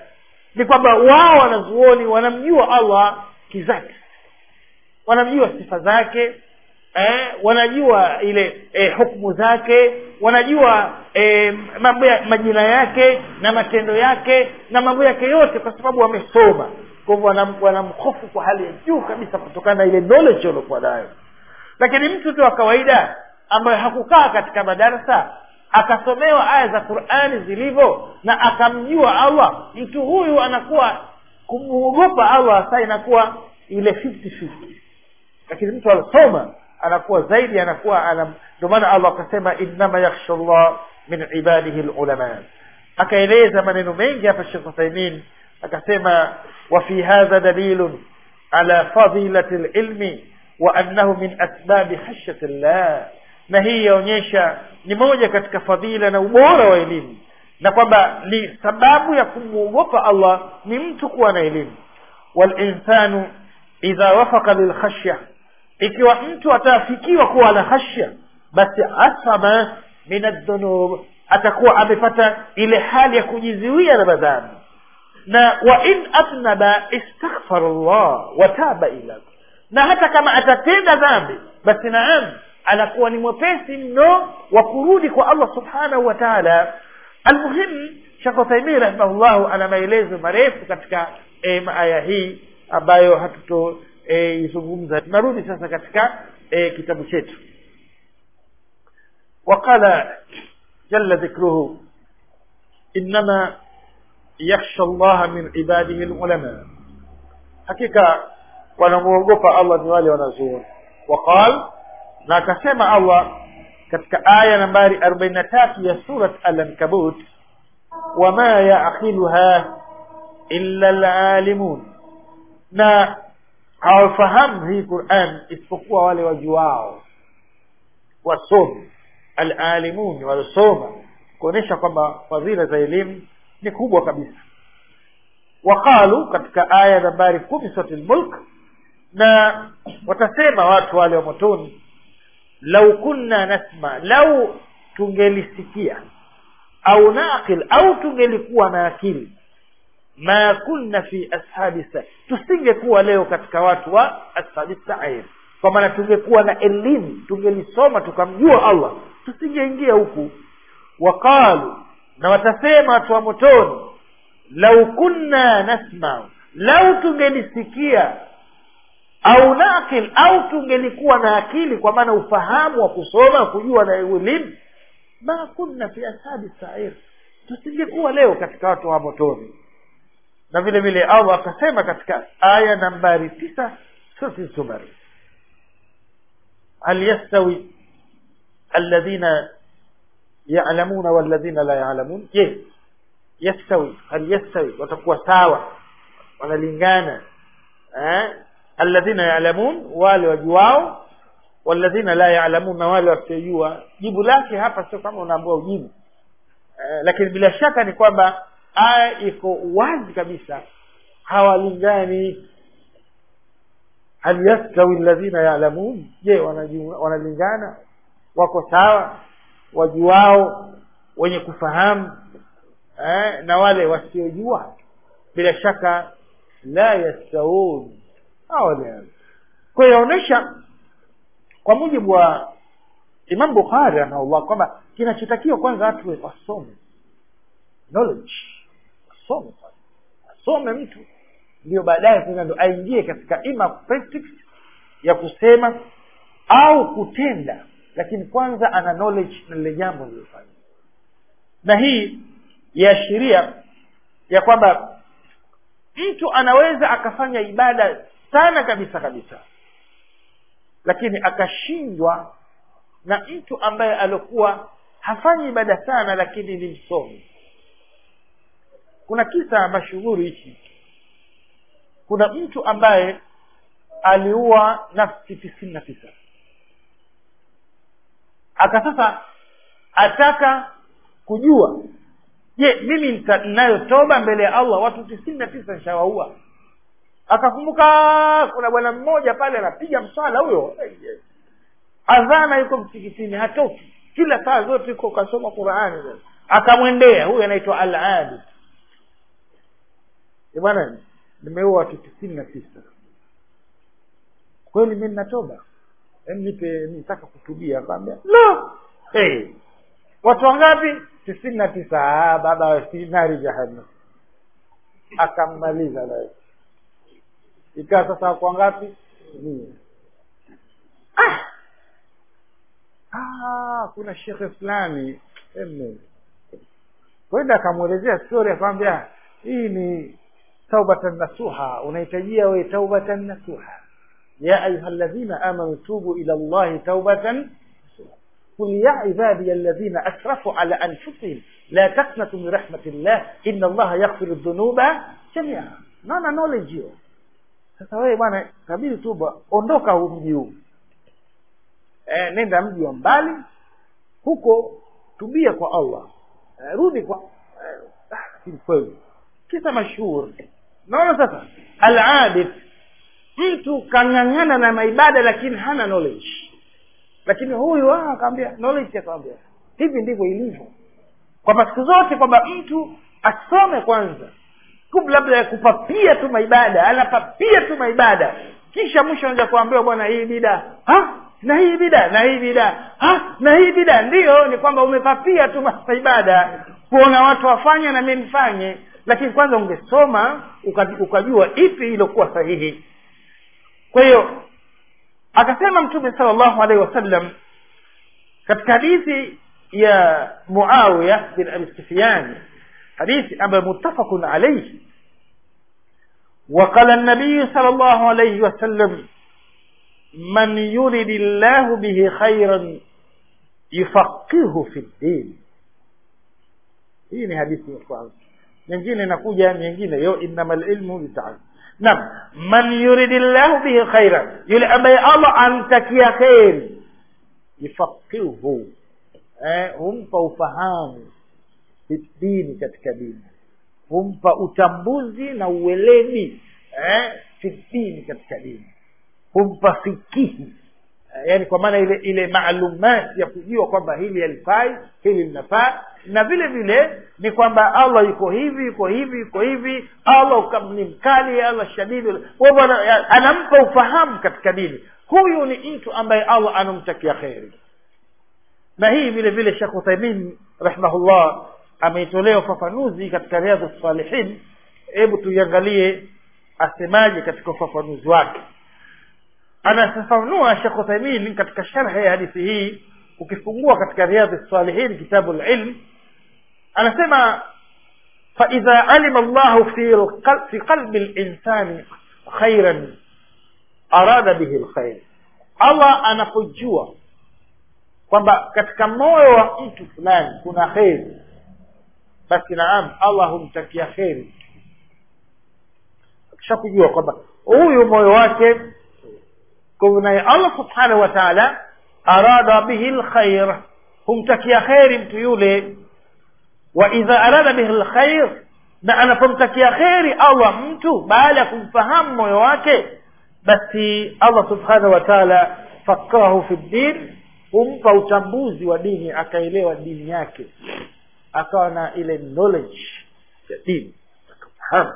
ni kwamba wao wanazuoni wanamjua allah kizati wanamjua sifa zake eh, wanajua ile eh, hukmu zake wanajua eh, mambo ya majina yake na matendo yake na mambo yake yote kwa sababu wamesoma kwa hivyo wanam- wanamhofu kwa hali ya juu kabisa kutokana na ile knowledge waliokuwa nayo lakini mtu tu wa kawaida ambaye hakukaa katika madarasa akasomewa aya za qurani zilivyo na akamjua allah mtu huyu anakuwa kumwogopa allah saa inakuwa ile 50-50 lakini mtu alisoma anakuwa zaidi anakuwa anam ndio maana allah akasema innama yakhsha llah min ibadihi lulama akaeleza maneno mengi hapa shekh uthaimin akasema wafi hadha dalilun ala fadilati lilmi wa annahu min asbabi khashyati llah na hii yaonyesha ni moja katika fadhila na ubora wa elimu na kwamba ni sababu ya kumwogopa allah ni mtu kuwa na elimu walinsanu idha wafaka lilkhashya ikiwa mtu ataafikiwa kuwa na khashya basi asama min aldhunub atakuwa amepata ile hali ya kujizuia na madhambi na wa in atnaba istaghfara llah wataba ila na hata kama atatenda dhambi basi naam anakuwa ni mwepesi mno wa kurudi kwa allah subhanahu wa taala almuhim shekh uthaimin rahimahullahu ana maelezo marefu katika e, aya hii ambayo hatutoizungumza e, tunarudi sasa katika e, kitabu chetu وقال جل ذكره إنما يخشى الله من عباده العلماء حقيقة wanamwogopa allah ni wale wanazuoni waqal na akasema allah katika aya nambari arobaini na tatu ya surat alankabut wama yaqiluha illa lalimun na hawafahamu hii quran isipokuwa wale wajuao wasomi alalimun waliosoma kuonyesha kwamba fadhila za elimu ni kubwa kabisa waqalu katika aya nambari kumi sura lmulk na watasema watu wale wa motoni lau kunna nasma lau tungelisikia au naqil au tungelikuwa na akili ma kunna fi ashabi sa tusingekuwa leo katika watu wa ashabi sair kwa maana tungekuwa na elimu tungelisoma tukamjua allah tusingeingia huku waqalu na watasema watu wa motoni lau kunna nasmau lau tungelisikia au naqil au tungelikuwa na akili kwa maana ufahamu wa kusoma kujua na elimu ma kunna fi ashabi sair tusingekuwa leo katika watu wa motoni na vile vile allah akasema katika aya nambari tisa surati zumar hal yastawi alladhina yalamuna walladhina la yalamun je yastawi hal yastawi watakuwa sawa wanalingana eh? alladhina yalamun wale wajuao walladhina la yalamun na wale wasiojua jibu lake hapa sio kama unaambua ujibu eh, lakini bila shaka ni kwamba aya iko wazi kabisa hawalingani hal yastawi alladhina yalamun je wanajua- wanalingana wako sawa wajuao wenye kufahamu eh, na wale wasiojua bila shaka la yastawun hawalingani kwa hiyo yaonyesha kwa mujibu wa imam bukhari rahimahullah kwamba kinachotakiwa kwanza watu wasome knowledge wasome kwanza asome mtu ndio baadaye sasa ndo aingie katika ima practice ya kusema au kutenda lakini kwanza ana knowledge na lile jambo lilofanya na hii yaashiria ya kwamba mtu anaweza akafanya ibada sana kabisa kabisa lakini akashindwa na mtu ambaye alikuwa hafanyi ibada sana lakini ni msomi kuna kisa mashuhuri hichi kuna mtu ambaye aliua nafsi tisini na tisa aka sasa ataka kujua je mimi nita- ninayo toba mbele ya allah watu tisini na tisa nishawaua akakumbuka kuna bwana mmoja pale anapiga mswala huyo adhana yuko msikitini hatoki kila saa zote yuko kasoma qurani akamwendea huyu anaitwa al abid "Eh bwana nimeua watu tisini na tisa kweli mi ninatoba Em, nipe nitaka kutubia akamwambia no hey. watu wangapi tisini na tisa "Ah, baba si nari jahannam akammaliza naye ikawa sasa wako wangapi mia ah! ah, kuna shekhe fulani eme kwenda akamwelezea stori akamwambia hii ni taubatan nasuha unahitajia we taubatan nasuha ya ayuha ladhina amanu tubu ila llahi taubatan قل يا عبادي الذين أسرفوا على أنفسهم لا تقنطوا من رحمة الله إن الله يغفر الذنوب جميعا naona knowledge hiyo sasa wewe bwana kabidi tuba ondoka huu mji huu e, nenda mji wa mbali huko tubia kwa allah e, rudi kwa lakini e, kweli kisa mashuhuri naona sasa aladif mtu kang'ang'ana na maibada lakini hana knowledge lakini huyu akamwambia knowledge akamwambia hivi ndivyo ilivyo kwamba siku zote kwamba mtu asome kwanza kabla labda ya kupapia tu maibada anapapia tu maibada kisha mwisho anaja kuambiwa bwana hii bida ha na hii bida na hii bida ha na hii bida ndiyo ni kwamba umepapia tu maibada kuona watu wafanye na mi nifanye lakini kwanza ungesoma ukajua ipi ilokuwa sahihi kwa hiyo akasema mtume sala llahu alaihi wasallam katika hadithi ya muawiya bin abi sufyan hadithi ambayo muttafaqun alaihi وقال النبي صلى الله عليه وسلم من يرد الله به خيرا يفقهه في الدين hii ni hadithi ya kwanza nyingine inakuja nyingine yo innama lilmu bitaalum naam man yuridi llahu bihi khaira yule ambaye allah amtakia kheri yufaqihu eh, humpa ufahamu dini katika dini humpa utambuzi na uweledi eh, fi dini katika dini humpa fikihi eh, yani kwa maana ile ile maalumati ya kujua kwamba hili halifai hili linafaa na vile vile ni kwamba allah yuko hivi yuko hivi yuko hivi allah ni mkali allah shadidi bwana anampa ufahamu katika dini huyu ni mtu ambaye allah anamtakia kheri na hii vile vile shekh uthaimin rahimahullah ameitolea ufafanuzi katika riadhu salihin hebu tuiangalie asemaje katika ufafanuzi wake anafafanua shekh uthaimin katika sharhe ya hadithi hii ukifungua katika riadhi salihin kitabu lilm anasema faidha alima llahu fi, fi qalbi linsani khairan arada bihi lkhair allah anapojua kwamba katika moyo wa mtu fulani kuna kheri basi naam allah humtakia kheri akishakujua kwamba huyu moyo wake kwa naye allah subhanahu wa taala arada bihi lkhair humtakia kheri mtu yule wa idha arada bihi lkhair na anapomtakia kheri allah mtu baada ya kumfahamu moyo wake basi allah subhanahu wa taala fakahu fi ddin humpa utambuzi wa dini akaelewa dini yake akawa na ile knowledge ya dini akafahamu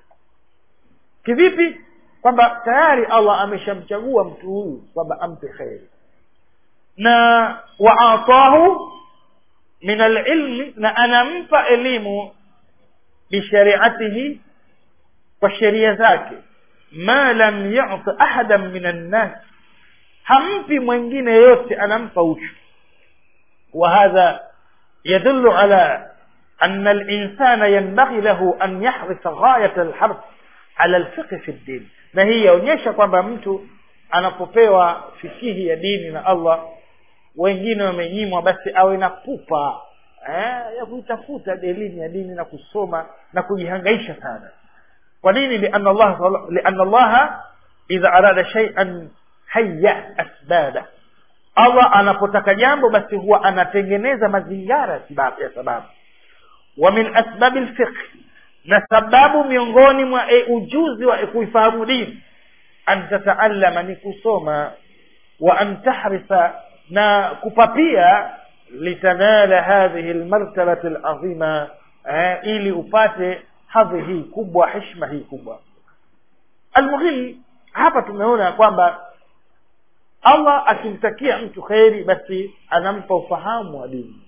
kivipi kwamba tayari allah ameshamchagua mtu huyu kwamba ampe kheri na waatahu min alilmi na anampa elimu bishariatihi kwa sheria zake ma lam yuti ahadan min annas hampi mwingine yote anampa uchu وهذا يدل على أن الإنسان ينبغي له أن يحرص غاية الحرص على الفقه في الدين na hii yaonyesha kwamba mtu anapopewa fikihi ya dini na allah wengine wamenyimwa basi awe na pupa eh, ya kuitafuta elimu ya dini na kusoma na kujihangaisha sana kwa nini liana allah liana allaha idha arada shay'an hayya asbaba allah anapotaka jambo basi huwa anatengeneza mazingara ya sababu wa min asbabi lfiqh na sababu miongoni mwa e, ujuzi wa e, kuifahamu dini an tataallama ni kusoma wa an tahrisa na kupapia litanala hadhihi lmartabati lazima eh, ili upate hadhi hii kubwa heshima hii kubwa almuhim hapa tumeona kwamba allah akimtakia mtu kheri basi anampa ufahamu wa dini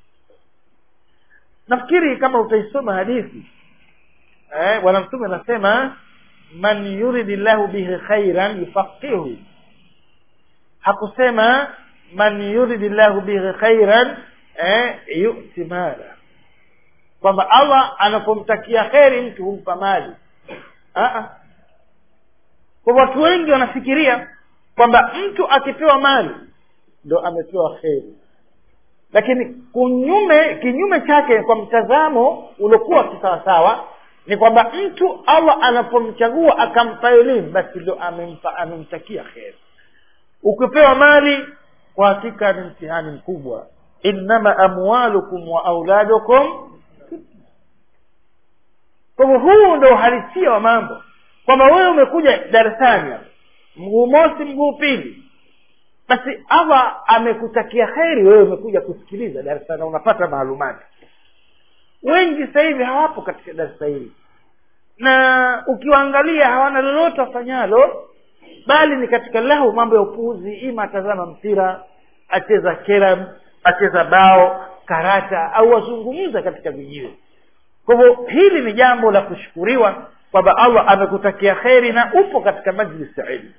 nafikiri kama utaisoma hadithi eh, bwana mtume anasema man yuridi llahu bihi khairan yufaqihu hakusema man yuridi llahu bihi khairan eh, yuti mala kwamba allah anapomtakia kheri mtu humpa mali kwa watu wengi wanafikiria kwamba mtu akipewa mali ndo amepewa kheri lakini kunyume kinyume chake kwa mtazamo uliokuwa kisawasawa ni kwamba mtu allah anapomchagua akampa elimu basi ndo amempa amemtakia kheri ukipewa mali kwa hakika ni mtihani mkubwa innama amwalukum wa auladukum kwa hivyo huu ndo uhalisia wa mambo kwamba wewe umekuja darasani hapa mguu mosi mguu pili basi allah amekutakia kheri wewe umekuja kusikiliza darasa na unapata maalumati wengi sasa hivi hawapo katika darasa hili na ukiwaangalia hawana lolote wafanyalo bali ni katika lahu mambo ya upuuzi ima atazama mpira acheza keram acheza bao karata au wazungumza katika vijiwe kwa hivyo hili ni jambo la kushukuriwa kwamba allah amekutakia kheri na upo katika majlis ya ilmu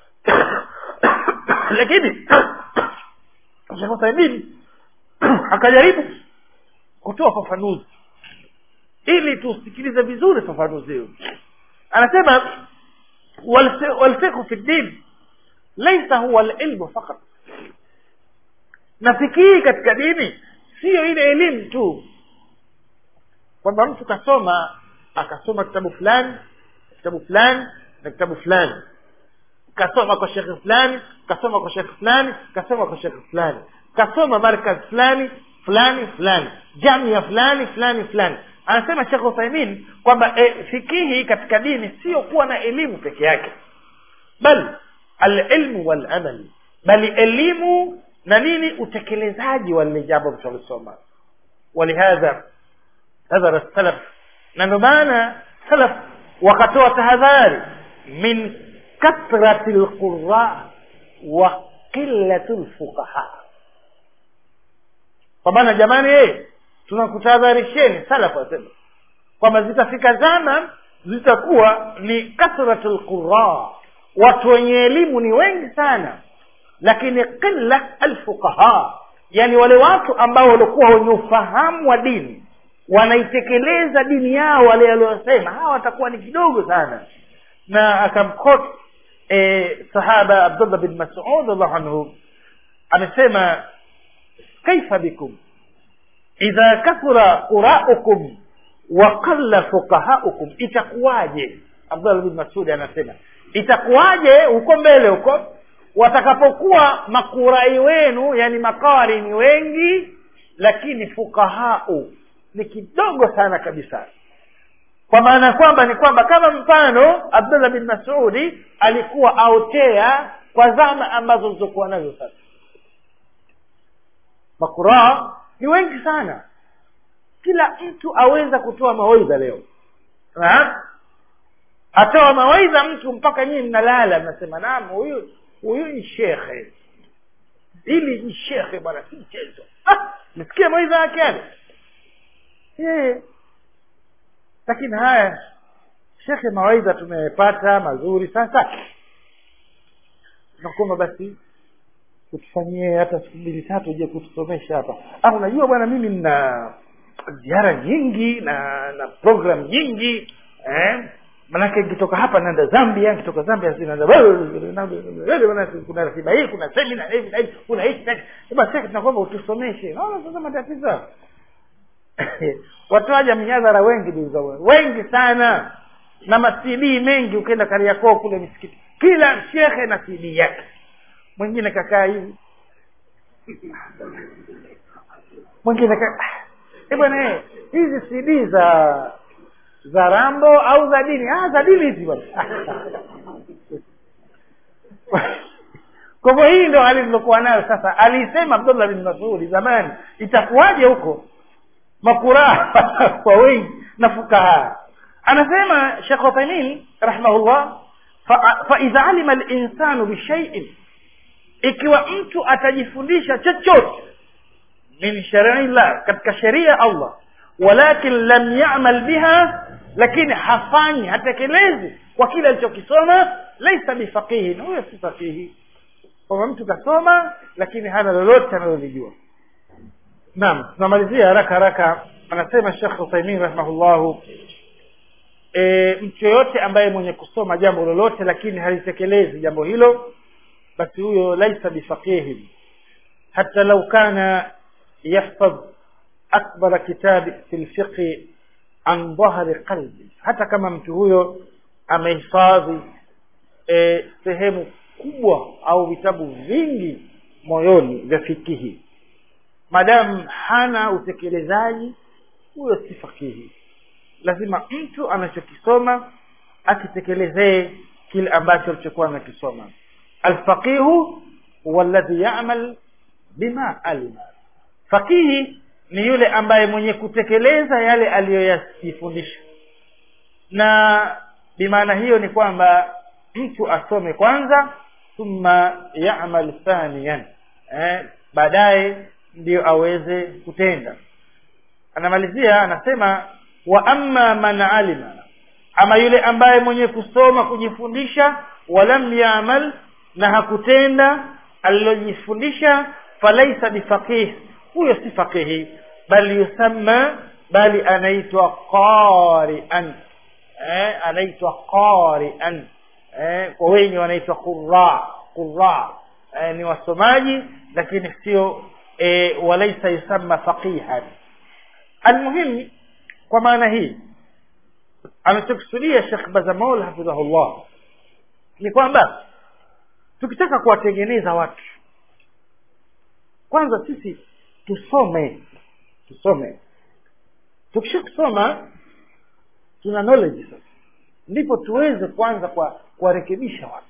lakini Sheikh Uthaymeen akajaribu kutoa fafanuzi ili tusikilize vizuri fafanuzi hiyo anasema walfiqhu fi ddin laisa huwa alilmu fakat na fikii katika dini siyo ile elimu tu kwamba mtu kasoma akasoma kitabu fulani kitabu fulani na kitabu fulani kasoma kwa shekhe fulani kasoma kwa shekhe fulani kasoma kwa shekhe fulani kasoma markaz fulani fulani fulani jamia fulani fulani fulani anasema shekh uthaimin kwamba e, fikihi katika dini sio kuwa na elimu peke yake bal alilmu walamal bali elimu na nini utekelezaji wa lile jambo mtalisoma walihadha hadhara salaf na ndio maana salaf wakatoa tahadhari min kathrati lqura wa qillati lfuqaha kwa maana jamani ye tunakutahadharisheni salaf wasema kwamba zitafika zama zitakuwa ni kathratu lqura watu wenye elimu ni wengi sana lakini qilla alfuqaha yani wale watu ambao walikuwa wenye ufahamu wa dini wanaitekeleza dini yao wale waliosema hawa watakuwa ni kidogo sana na akamkot e, sahaba abdullah bin masud allahu anhu amesema kaifa bikum idha kathura quraukum wa qalla fuqahaukum itakuwaje abdullah bin masudi anasema itakuwaje huko mbele huko watakapokuwa makurai wenu yani makari ni wengi lakini fukahau ni kidogo sana kabisa kwa maana kwamba ni kwamba kama mfano abdullah bin masudi alikuwa aotea kwa zama ambazo zilizokuwa nazo sasa makuraa ni wengi sana kila mtu aweza kutoa mawaidha leo ha? atoa mawaidha mtu mpaka nyinyi mnalala mnasema naam huyu huyu ni shekhe hili ni shekhe bwana si mchezo ah, mesikia mawaidha yake yale yeah. lakini haya shekhe mawaidha tumepata mazuri sasa tunakuomba basi utufanyie hata siku mbili tatu uje kutusomesha hapa ah unajua bwana mimi nina ziara nyingi na na program nyingi eh? manake nikitoka hapa naenda zambia nikitoka zambia naenda kuna ratiba hii kuna semina hivi na hivi kuna hichi basi tunakwamba utusomeshe naona sasa matatizo watoaja mihadhara wengi duza wengi sana na macd mengi ukienda kariakoo kule misikiti kila shekhe na cd yake mwingine kakaa hivi mwingine bwana hizi cd za za rambo au za dini ah za dini hizi bwana kwa hivyo hii ndo hali lilokuwa nayo sasa alisema abdullah bin masudi zamani itakuwaje huko makuraa kwa wengi na fukaha anasema shekh uthaimin rahimahullah faidha fa alima linsanu bishaiin ikiwa mtu atajifundisha chochote min shariillah katika sheria ya allah walakin lam yamal biha lakini hafanyi hatekelezi kwa kile alichokisoma laisa bifaqihin huyo si faqihi kwamba mtu kasoma lakini hana lolote analolijua naam tunamalizia haraka haraka anasema shekh uthaimin rahimahullahu e, mtu yoyote ambaye mwenye kusoma jambo lolote lakini halitekelezi jambo hilo basi huyo laisa bifaqihin hata lau kana yahfadh akbara kitabi fi lfiqhi an dhahri qalbi hata kama mtu huyo amehifadhi e, sehemu kubwa au vitabu vingi moyoni vya fikihi madamu hana utekelezaji huyo si fakihi lazima mtu anachokisoma akitekelezee kile ambacho alichokuwa anakisoma alfaqihu huwa alladhi yamal bima alima fakihi ni yule ambaye mwenye kutekeleza yale aliyoyajifundisha na bimaana hiyo ni kwamba mtu asome kwanza thumma yamal thaniyan eh, baadaye ndiyo aweze kutenda anamalizia anasema wa amma man alima ama yule ambaye mwenye kusoma kujifundisha walam yamal na hakutenda alilojifundisha falaisa bifaqih huyo si faqihi bali yusamma bali anaitwa qarian eh, anaitwa qarian eh, kwa wenye wanaitwa qurra qurra eh, ni wasomaji lakini sio eh, walaisa yusamma faqihan almuhimu kwa maana hii anachokusudia shekh bazamaul hafidhahullah ni kwamba tukitaka kuwatengeneza watu kwanza sisi tusome tusome tukisha kusoma tuna knowledge sasa ndipo tuweze kwanza kwa kuwarekebisha watu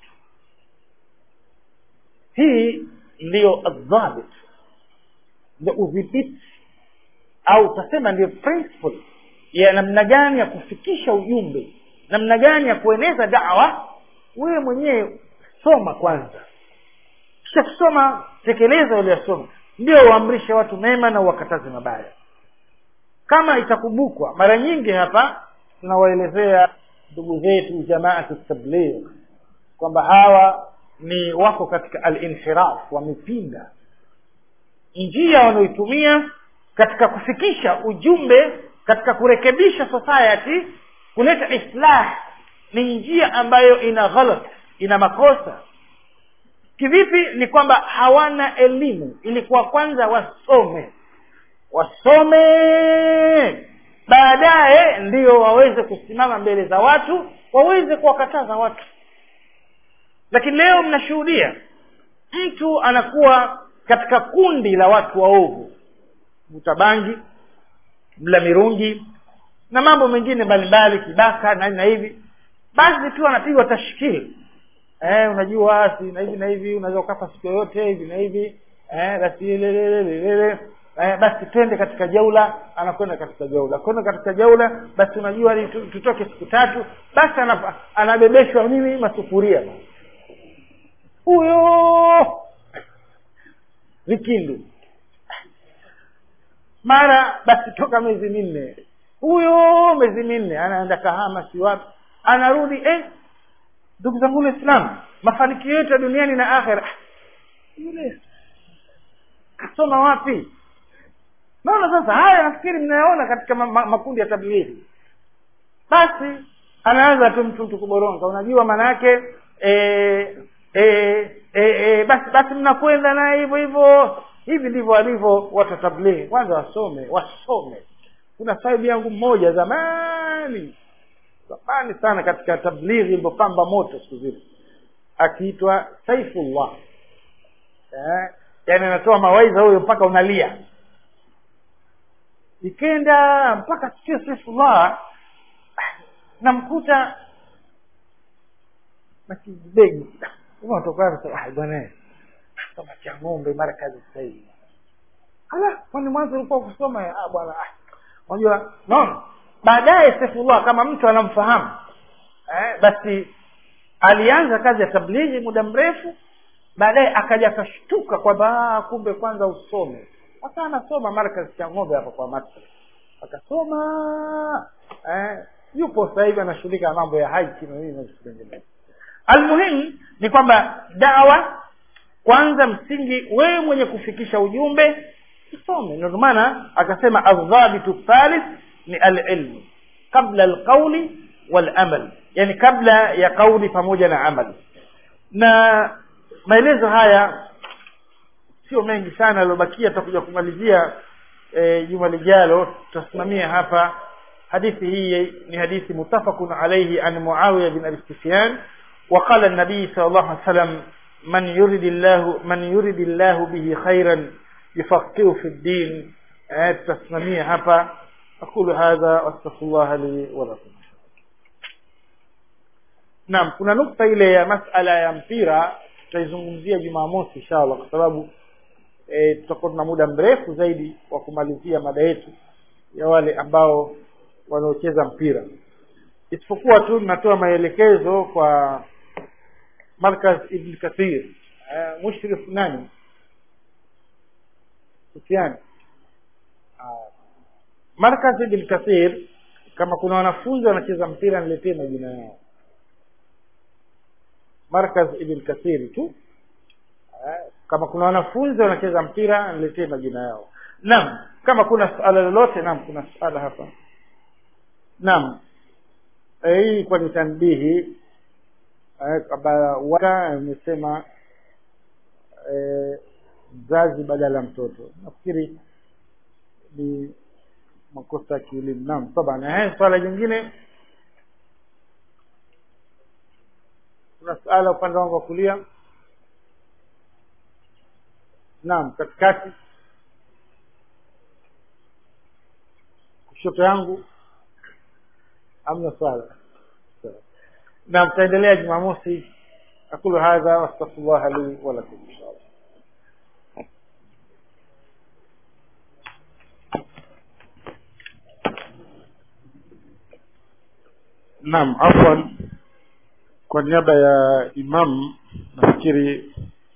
hii ndiyo adhabit ndio udhibiti au utasema ndiyo principle ya namna gani ya kufikisha ujumbe namna gani ya kueneza dawa wewe mwenyewe soma kwanza kisha kusoma tekeleza uliyosoma ndio uamrishe watu mema na uwakataze mabaya kama itakumbukwa mara nyingi hapa tunawaelezea ndugu zetu jamaatu tabligh kwamba hawa ni wako katika alinhiraf wamepinda njia wanaoitumia katika kufikisha ujumbe katika kurekebisha society kuleta islah ni njia ambayo ina ghalat ina makosa kivipi ni kwamba hawana elimu ilikuwa kwanza wasome wasome baadaye ndio waweze kusimama mbele za watu waweze kuwakataza watu lakini leo mnashuhudia mtu anakuwa katika kundi la watu waovu vuta bangi mla mirungi na mambo mengine mbalimbali kibaka na na hivi basi tu anapigwa tashkili eh, unajua si na hivi na hivi unaweza ukafa siku yoyote hivi na hivi eh, basi lelelelelele eh, basi twende katika jaula anakwenda katika jaula kwenda katika jaula basi unajua ni tu- tutoke siku tatu basi anapa- anabebeshwa nini masufuria huyo vikindu mara basi toka miezi minne huyo miezi minne anaenda kahama si wapi anarudi eh ndugu zangu waislamu mafanikio yetu ya duniani na akhera Ah, yule kasoma wapi naona sasa haya nafikiri mnayaona katika ma, ma, makundi ya tablighi basi anaanza tu mtu mtu kuboronga unajua maana yake eh, eh, eh, eh, basi basi mnakwenda naye hivyo hivyo hivi ndivyo walivyo watu wa tablighi kwanza wasome wasome kuna sahibu yangu mmoja zamani zamani sana katika tablighi ilipopamba moto siku zile akiitwa saifullah eh, yani anatoa mawaidha huyo mpaka unalia ikenda mpaka sio saifullah namkuta nakibegi tokana bwana soma cha ng'ombe mara kazi sasa hivi ala kwani mwanzo ulikuwa kusoma ah bwana ah unajua naona baadaye saifullah kama mtu anamfahamu eh, basi alianza kazi ya tablighi muda mrefu baadaye akaja akashtuka kwamba kumbe kwanza usome aka anasoma markazi cha ng'ombe hapa kwa matra akasoma eh, yupo sasa hivi anashughulika na mambo ya haji na nini na vitu vinginevyo almuhimu ni kwamba dawa kwanza msingi wewe mwenye kufikisha ujumbe usome ndio maana akasema aldhabitu thalith ni alilmu qabla alqauli walamal yani kabla ya kauli pamoja na amal na maelezo haya sio mengi sana yaliyobakia tutakuja kumalizia e, juma lijalo tutasimamia hapa hadithi hii ni hadithi mutafaqun alayhi an muawiya bin abi sufyan وقال النبي صلى الله عليه وسلم من يرد الله من يرد الله به خيرا يفقهه في الدين تسمميه hapa أقول هذا واستغفر الله لي ولكم naam kuna nukta ile ya masala ya mpira tutaizungumzia jumamosi inshallah kwa sababu e, tutakuwa tuna muda mrefu zaidi wa kumalizia mada yetu ya wale ambao wanaocheza mpira isipokuwa tu natoa maelekezo kwa markaz ibn kathir uh, mushrif nani Sufyan uh, markaz ibn kathir kama kuna wanafunzi wanacheza mpira niletee majina yao markaz ibn kathir tu uh, kama kuna wanafunzi wanacheza mpira niletee majina yao naam kama kuna suala lolote naam kuna suala hapa naam hii kwa ni tanbihi waka imesema mzazi badala ya mtoto nafikiri ni makosa ya kielimu naam taban eh swala jingine kuna suala upande wangu wa kulia naam katikati kushoto yangu amna swala na tutaendelea jumamosi aqulu hadha wastaghfirullah li wa lakum inshallah naam afwan kwa niaba ya imam nafikiri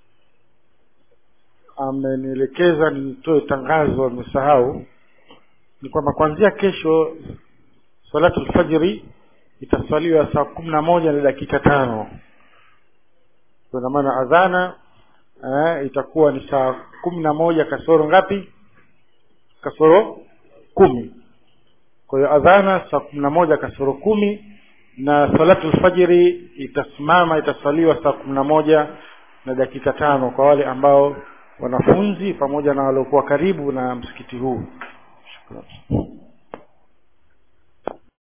amenielekeza nitoe tangazo amesahau ni kwamba kuanzia kesho salatu lfajiri itaswaliwa saa kumi na moja na dakika tano kwa maana adhana eh, itakuwa ni saa kumi na moja kasoro ngapi kasoro kumi kwa hiyo adhana saa kumi na moja kasoro kumi na salatu lfajiri itasimama itaswaliwa saa kumi na moja na dakika tano kwa wale ambao wanafunzi pamoja na waliokuwa karibu na msikiti huu Shukran.